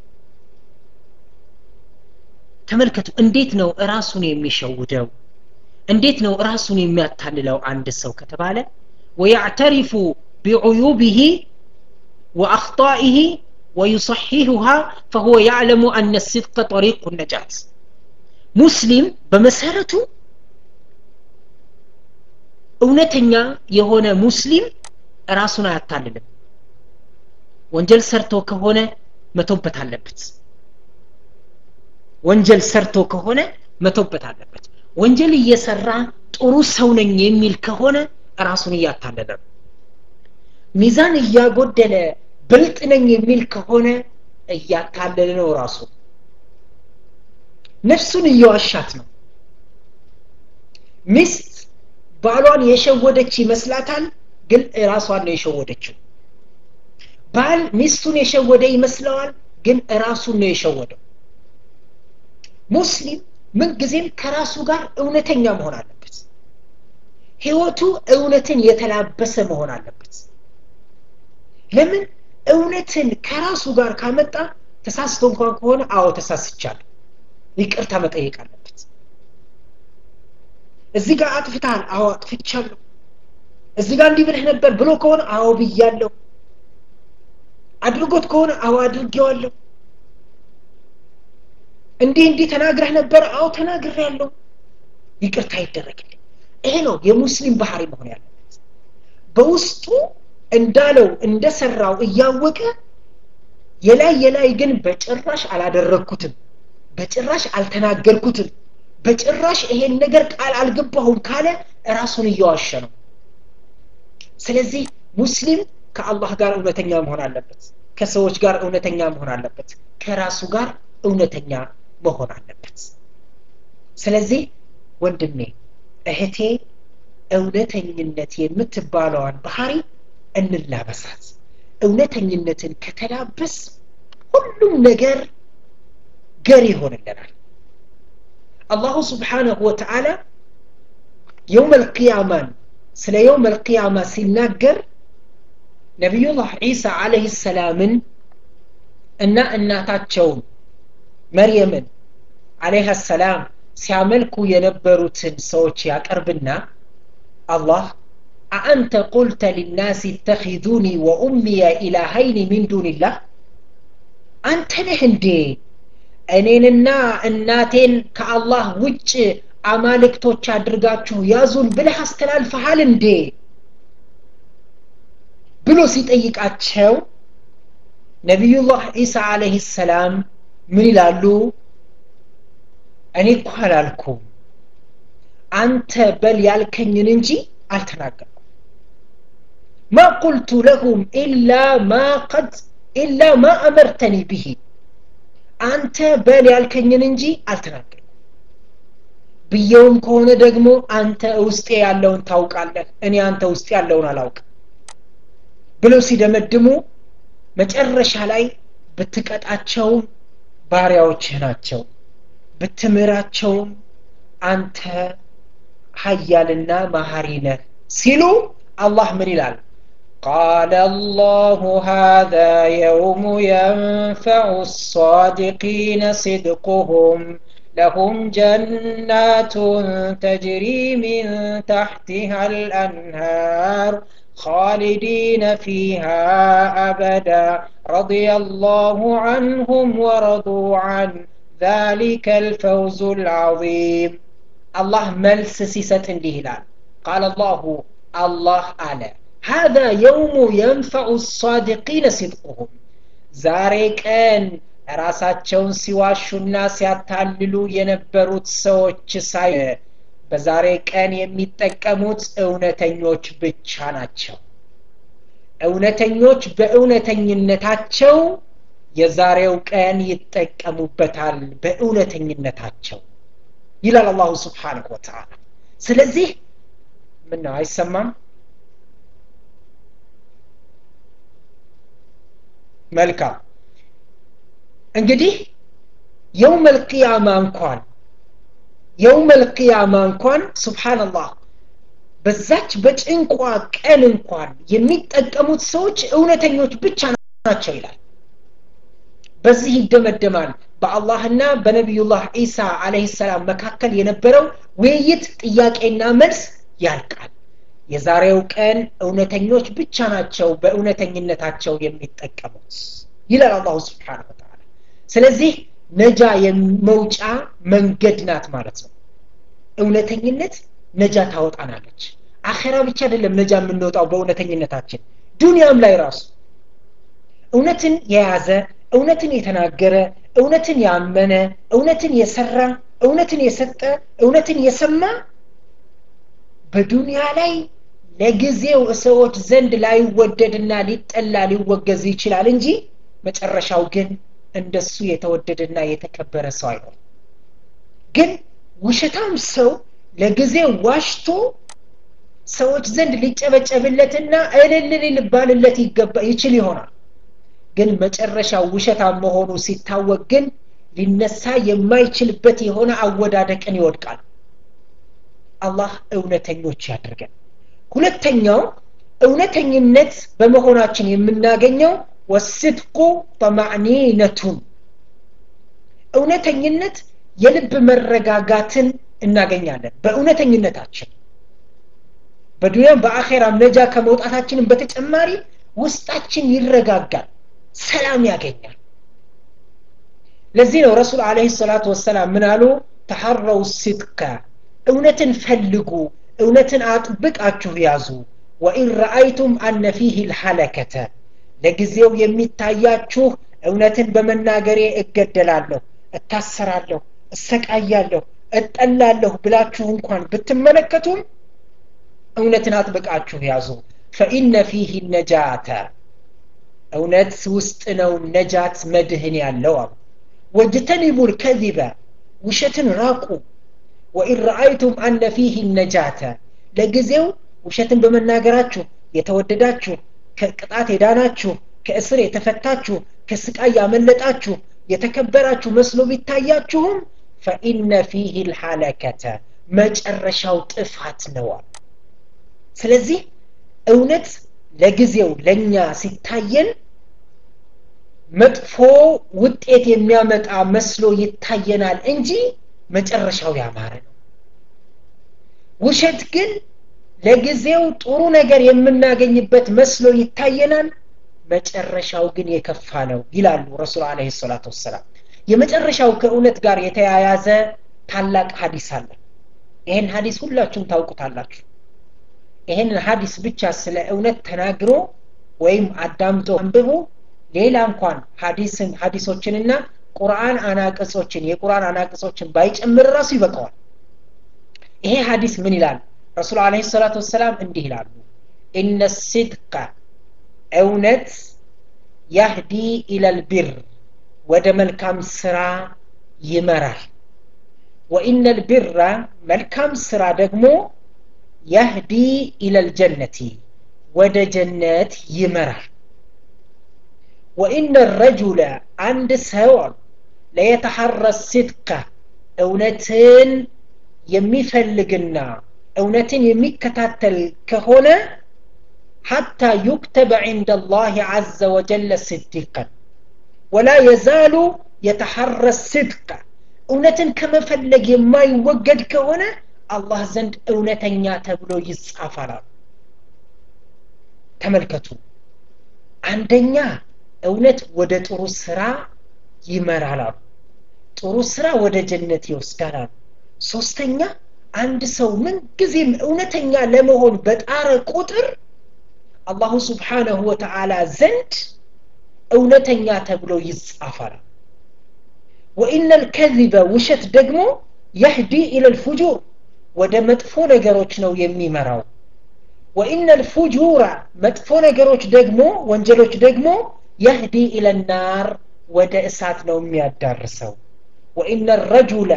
ተመልከቱ እንዴት ነው ራሱን የሚሸውደው እንዴት ነው ራሱን የሚያታልለው አንድ ሰው ከተባለ ወያዕተሪፉ ቢዑዩብህ ወአክጣኢህ ويصححها فهو يعلم أن الصدق طريق النجاة مسلم بمسارته እውነተኛ የሆነ ሙስሊም ራሱን አያታልልም ወንጀል ሰርቶ ከሆነ መቶበት አለበት ወንጀል ሰርቶ ከሆነ መቶበት አለበት ወንጀል እየሰራ ጥሩ ሰው ነኝ የሚል ከሆነ ራሱን እያታለለ ነው ሚዛን እያጎደለ ብልጥ ነኝ የሚል ከሆነ እያታለለ ነው ራሱ ነፍሱን እየዋሻት ነው ሚስት ባሏን የሸወደች ይመስላታል ግን ራሷን ነው የሸወደችው ባል ሚስቱን የሸወደ ይመስለዋል ግን ራሱን ነው የሸወደው ሙስሊም ምንጊዜም ከራሱ ጋር እውነተኛ መሆን አለበት ህይወቱ እውነትን የተላበሰ መሆን አለበት ለምን እውነትን ከራሱ ጋር ካመጣ ተሳስቶ እንኳን ከሆነ አዎ ተሳስቻለሁ ይቅርታ መጠየቅ አለበት እዚህ ጋር አጥፍተሃል አዎ አጥፍቻለሁ እዚህ ጋር እንዲህ ብለህ ነበር ብሎ ከሆነ አዎ ብያለሁ አድርጎት ከሆነ አዎ አድርጌዋለሁ እንዲህ እንዲህ ተናግረህ ነበር አዎ ተናግር ያለው ይቅርታ ይደረግልኝ ይሄ ነው የሙስሊም ባህሪ መሆን ያለበት በውስጡ እንዳለው እንደሰራው እያወቀ የላይ የላይ ግን በጭራሽ አላደረግኩትም በጭራሽ አልተናገርኩትም በጭራሽ ይሄን ነገር ቃል አልገባሁም ካለ ራሱን እየዋሸ ነው ስለዚህ ሙስሊም ከአላህ ጋር እውነተኛ መሆን አለበት ከሰዎች ጋር እውነተኛ መሆን አለበት ከራሱ ጋር እውነተኛ መሆን አለበት ስለዚህ ወንድሜ እህቴ እውነተኝነት የምትባለዋን ባህሪ እንላበሳት እውነተኝነትን ከተላበስ ሁሉም ነገር ገር ይሆንልናል አላሁ ስብሓንሁ ወተዓላ የውም አልቅያማን ስለ የውም አልቅያማ ሲናገር ነቢዩላህ ዒሳ አለህ ሰላምን እና እናታቸውን መርየምን አለይሃ ሰላም ሲያመልኩ የነበሩትን ሰዎች ያቀርብና አላህ አአንተ ቁልተ ሊናስ እተኪዙኒ ወኡሚየ ኢላሀይኒ ሚን ዱንላህ አንተ ነህ እንዴ እኔንና እናቴን ከአላህ ውጭ አማልክቶች አድርጋችሁ ያዙን ብለህ አስተላልፈሃል እንዴ ብሎ ሲጠይቃቸው ነቢዩላህ ዒሳ አለህ ሰላም ምን ይላሉ እኔ እኮ አላልኩም አንተ በል ያልከኝን እንጂ አልተናገርኩም ማ ቁልቱ ለሁም ኢላ ማ ቀድ ኢላ ማ አመርተኒ ብሂ አንተ በል ያልከኝን እንጂ አልተናገርኩም ብየውም ከሆነ ደግሞ አንተ ውስጤ ያለውን ታውቃለህ እኔ አንተ ውስጥ ያለውን አላውቅም ብለው ሲደመድሙ መጨረሻ ላይ ብትቀጣቸውም ባሪያዎችህ ናቸው ብትምራቸውም አንተ ሀያልና መሀሪ ነህ ሲሉ አላህ ምን ይላል قال الله هذا يوم ينفع الصادقين صدقهم لهم جنات تجري من تحتها الأنهار خالدين فيها أبدا رضي الله عنهم ورضوا عنه ذلك الفوز العظيم الله ملس سيست هلال قال الله الله على هذا يوم ينفع الصادقين صدقهم ዛሬ ቀን ራሳቸውን ሲዋሹና ሲያታልሉ የነበሩት ሰዎች ሳይ በዛሬ ቀን የሚጠቀሙት እውነተኞች ብቻ ናቸው እውነተኞች በእውነተኝነታቸው የዛሬው ቀን ይጠቀሙበታል በእውነተኝነታቸው ይላል አላሁ ስብሓንሁ ወተዓላ ስለዚህ ምን ነው አይሰማም መልካም እንግዲህ የውመል ቅያማ እንኳን የውመል ቅያማ እንኳን ስብሓንላህ በዛች በጭንቋ ቀን እንኳን የሚጠቀሙት ሰዎች እውነተኞች ብቻ ናቸው ይላል በዚህ ይደመደማል በአላህና በነቢዩላህ ዒሳ አለህ ሰላም መካከል የነበረው ውይይት ጥያቄና መልስ ያልቃል የዛሬው ቀን እውነተኞች ብቻ ናቸው በእውነተኝነታቸው የሚጠቀሙት ይላል አላሁ ስብሓን ወተላ ስለዚህ ነጃ መውጫ መንገድ ናት ማለት ነው እውነተኝነት ነጃ ታወጣናለች አኼራ ብቻ አይደለም ነጃ የምንወጣው በእውነተኝነታችን ዱንያም ላይ ራሱ እውነትን የያዘ እውነትን የተናገረ እውነትን ያመነ እውነትን የሰራ እውነትን የሰጠ እውነትን የሰማ በዱንያ ላይ ለጊዜው ሰዎች ዘንድ ላይወደድና ሊጠላ ሊወገዝ ይችላል እንጂ መጨረሻው ግን እንደሱ የተወደደና የተከበረ ሰው አይሆን ግን ውሸታም ሰው ለጊዜው ዋሽቶ ሰዎች ዘንድ ሊጨበጨብለትና እልል ሊባልለት ይገባ ይችል ይሆናል ግን መጨረሻው ውሸታም መሆኑ ሲታወቅ ግን ሊነሳ የማይችልበት የሆነ አወዳደቅን ይወድቃል አላህ እውነተኞች ያድርገን ሁለተኛው እውነተኝነት በመሆናችን የምናገኘው ወስድቁ ጠማዕኒነቱን እውነተኝነት የልብ መረጋጋትን እናገኛለን በእውነተኝነታችን በዱንያም በአኼራም ነጃ ከመውጣታችንም በተጨማሪ ውስጣችን ይረጋጋል ሰላም ያገኛል ለዚህ ነው ረሱል አለህ ሰላቱ ወሰላም ምን አሉ ተሐረው ሲድከ እውነትን ፈልጉ እውነትን አጥብቃችሁ ያዙ ወኢን ረአይቱም አነ ፊህ ልሐለከተ ለጊዜው የሚታያችሁ እውነትን በመናገሬ እገደላለሁ እታሰራለሁ እሰቃያለሁ እጠላለሁ ብላችሁ እንኳን ብትመለከቱም እውነትን አጥብቃችሁ ያዙ ፈኢነ ፊህ ነጃተ እውነት ውስጥ ነው ነጃት መድህን ያለው አሉ ወጅተኒቡ ልከዚበ ውሸትን ራቁ ወኢን ረአይቱም አነ ፊህ ነጃተ ለጊዜው ውሸትን በመናገራችሁ የተወደዳችሁ ከቅጣት የዳናችሁ ከእስር የተፈታችሁ ከስቃይ ያመለጣችሁ የተከበራችሁ መስሎ ቢታያችሁም ፈኢነ ፊህ ልሐለከተ መጨረሻው ጥፋት ነዋል ስለዚህ እውነት ለጊዜው ለእኛ ሲታየን መጥፎ ውጤት የሚያመጣ መስሎ ይታየናል እንጂ መጨረሻው ያማረ ነው ውሸት ግን ለጊዜው ጥሩ ነገር የምናገኝበት መስሎ ይታየናል መጨረሻው ግን የከፋ ነው ይላሉ ረሱል አለ ሰላት ወሰላም የመጨረሻው ከእውነት ጋር የተያያዘ ታላቅ ሀዲስ አለ ይህን ሀዲስ ሁላችሁም ታውቁታላችሁ ይህንን ሀዲስ ብቻ ስለ እውነት ተናግሮ ወይም አዳምጦ አንብቦ ሌላ እንኳን ሀዲስን ሀዲሶችንና ቁርአን አናቅጾችን የቁርአን አናቅጾችን ባይጨምር ራሱ ይበቃዋል ይሄ ሀዲስ ምን ይላል ረሱል አለ ሰላት ወሰላም እንዲህ ይላሉ ኢነ ሲድቀ እውነት ያህዲ ኢለልቢር ወደ መልካም ስራ ይመራል ወኢነ ልቢራ መልካም ስራ ደግሞ ያህዲ ኢለልጀነቲ ወደ ጀነት ይመራል ወኢነ ረጁለ አንድ ሰው አሉ ለየተሐረ ሲድከ እውነትን የሚፈልግና እውነትን የሚከታተል ከሆነ ሐታ ዩክተበ ዕንደ ላህ ዓዘ ወጀለ ስዲቀን ወላ የዛሉ የተሐረ ስድቀ እውነትን ከመፈለግ የማይወገድ ከሆነ አላህ ዘንድ እውነተኛ ተብሎ ይጻፋላል ተመልከቱ አንደኛ እውነት ወደ ጥሩ ስራ ይመራላሉ ጥሩ ስራ ወደ ጀነት ይወስዳላሉ ሶስተኛ አንድ ሰው ምንጊዜም እውነተኛ ለመሆን በጣረ ቁጥር አላሁ ስብሓነሁ ወተዓላ ዘንድ እውነተኛ ተብሎ ይጻፋል ወኢነ ልከዚበ ውሸት ደግሞ የህዲ ኢለልፉጁር ወደ መጥፎ ነገሮች ነው የሚመራው ወኢነ ልፉጁራ መጥፎ ነገሮች ደግሞ ወንጀሎች ደግሞ የህዲ ኢለናር ወደ እሳት ነው የሚያዳርሰው ወኢነ ረጁለ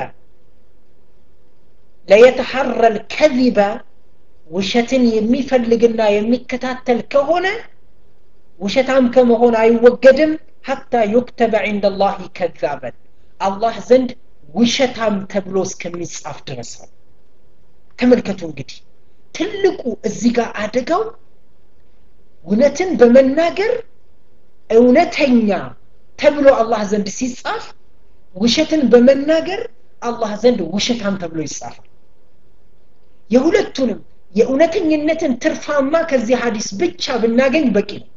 ለየተሐረ ልከዚበ ውሸትን የሚፈልግና የሚከታተል ከሆነ ውሸታም ከመሆን አይወገድም ሐታ ዩክተበ ዕንደ ላህ ከዛበን አላህ ዘንድ ውሸታም ተብሎ እስከሚጻፍ ድረስ ነው ተመልከቱ እንግዲህ ትልቁ እዚህ ጋር አደጋው እውነትን በመናገር እውነተኛ ተብሎ አላህ ዘንድ ሲጻፍ ውሸትን በመናገር አላህ ዘንድ ውሸታም ተብሎ ይጻፋል የሁለቱንም የእውነተኝነትን ትርፋማ ከዚህ ሀዲስ ብቻ ብናገኝ በቂ ነው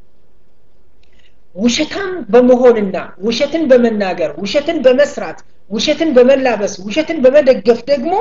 ውሸታም በመሆንና ውሸትን በመናገር ውሸትን በመስራት ውሸትን በመላበስ ውሸትን በመደገፍ ደግሞ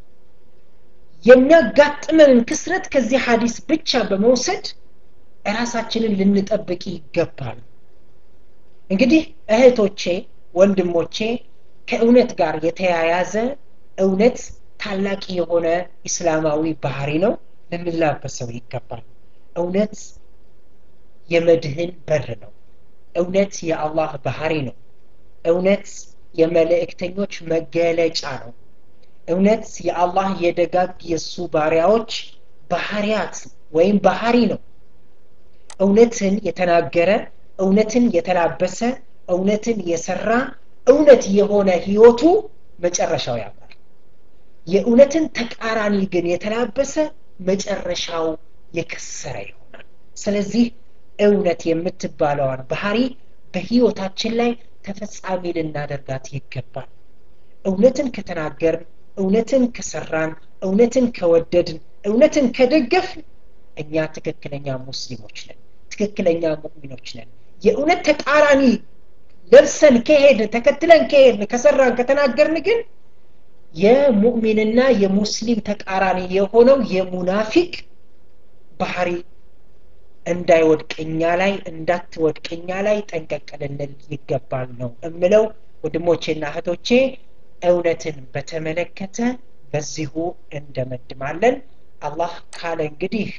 የሚያጋጥመንን ክስረት ከዚህ ሀዲስ ብቻ በመውሰድ ራሳችንን ልንጠብቅ ይገባል እንግዲህ እህቶቼ ወንድሞቼ ከእውነት ጋር የተያያዘ እውነት ታላቅ የሆነ ኢስላማዊ ባህሪ ነው ልንላበሰው ይገባል እውነት የመድህን በር ነው እውነት የአላህ ባህሪ ነው እውነት የመልእክተኞች መገለጫ ነው እውነት የአላህ የደጋግ የእሱ ባሪያዎች ባህሪያት ወይም ባህሪ ነው እውነትን የተናገረ እውነትን የተላበሰ እውነትን የሰራ እውነት የሆነ ህይወቱ መጨረሻው ያምራል የእውነትን ተቃራኒ ግን የተላበሰ መጨረሻው የከሰረ ይሆናል ስለዚህ እውነት የምትባለዋን ባህሪ በህይወታችን ላይ ተፈጻሚ ልናደርጋት ይገባል እውነትን ከተናገርን እውነትን ከሰራን እውነትን ከወደድን እውነትን ከደገፍ እኛ ትክክለኛ ሙስሊሞች ነን ትክክለኛ ሙእሚኖች ነን የእውነት ተቃራኒ ለብሰን ከሄድን ተከትለን ከሄድን ከሰራን ከተናገርን ግን የሙእሚንና የሙስሊም ተቃራኒ የሆነው የሙናፊቅ ባህሪ እንዳይወድቅኛ ላይ እንዳትወድቅኛ ላይ ጠንቀቅ ልንል ይገባል ነው እምለው ወንድሞቼና እህቶቼ እውነትን በተመለከተ በዚሁ እንደመድማለን አላህ ካለ እንግዲህ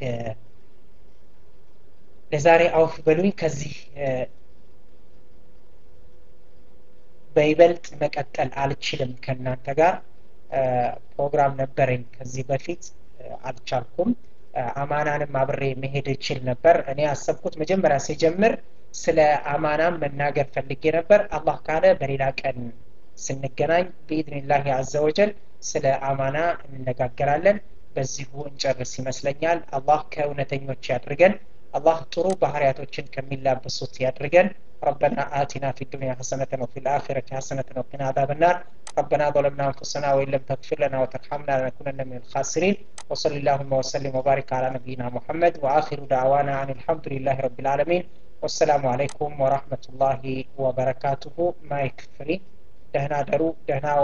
ለዛሬ አውፍ በሉኝ ከዚህ በይበልጥ መቀጠል አልችልም ከእናንተ ጋር ፕሮግራም ነበረኝ ከዚህ በፊት አልቻልኩም አማናንም አብሬ መሄድ እችል ነበር እኔ ያሰብኩት መጀመሪያ ሲጀምር ስለ አማናም መናገር ፈልጌ ነበር አላህ ካለ በሌላ ቀን ስንገናኝ በኢድንላህ አዘ ወጀል ስለ አማና እንነጋገራለን በዚሁ እንጨርስ ይመስለኛል አላህ ከእውነተኞች ያድርገን አላህ ጥሩ ባህርያቶችን ከሚላበሱት ያድርገን ربنا آتنا في الدنيا حسنة وفي الآخرة حسنة وقنا عذاب النار ربنا ظلمنا أنفسنا وإن لم تغفر لنا وترحمنا لنكونن من الخاسرين وصل اللهم وسلم وبارك على نبينا محمد وآخر دعوانا عن الحمد لله رب العالمين والسلام عليكم ورحمة الله وبركاته ما يكفري دهنا درو دهنا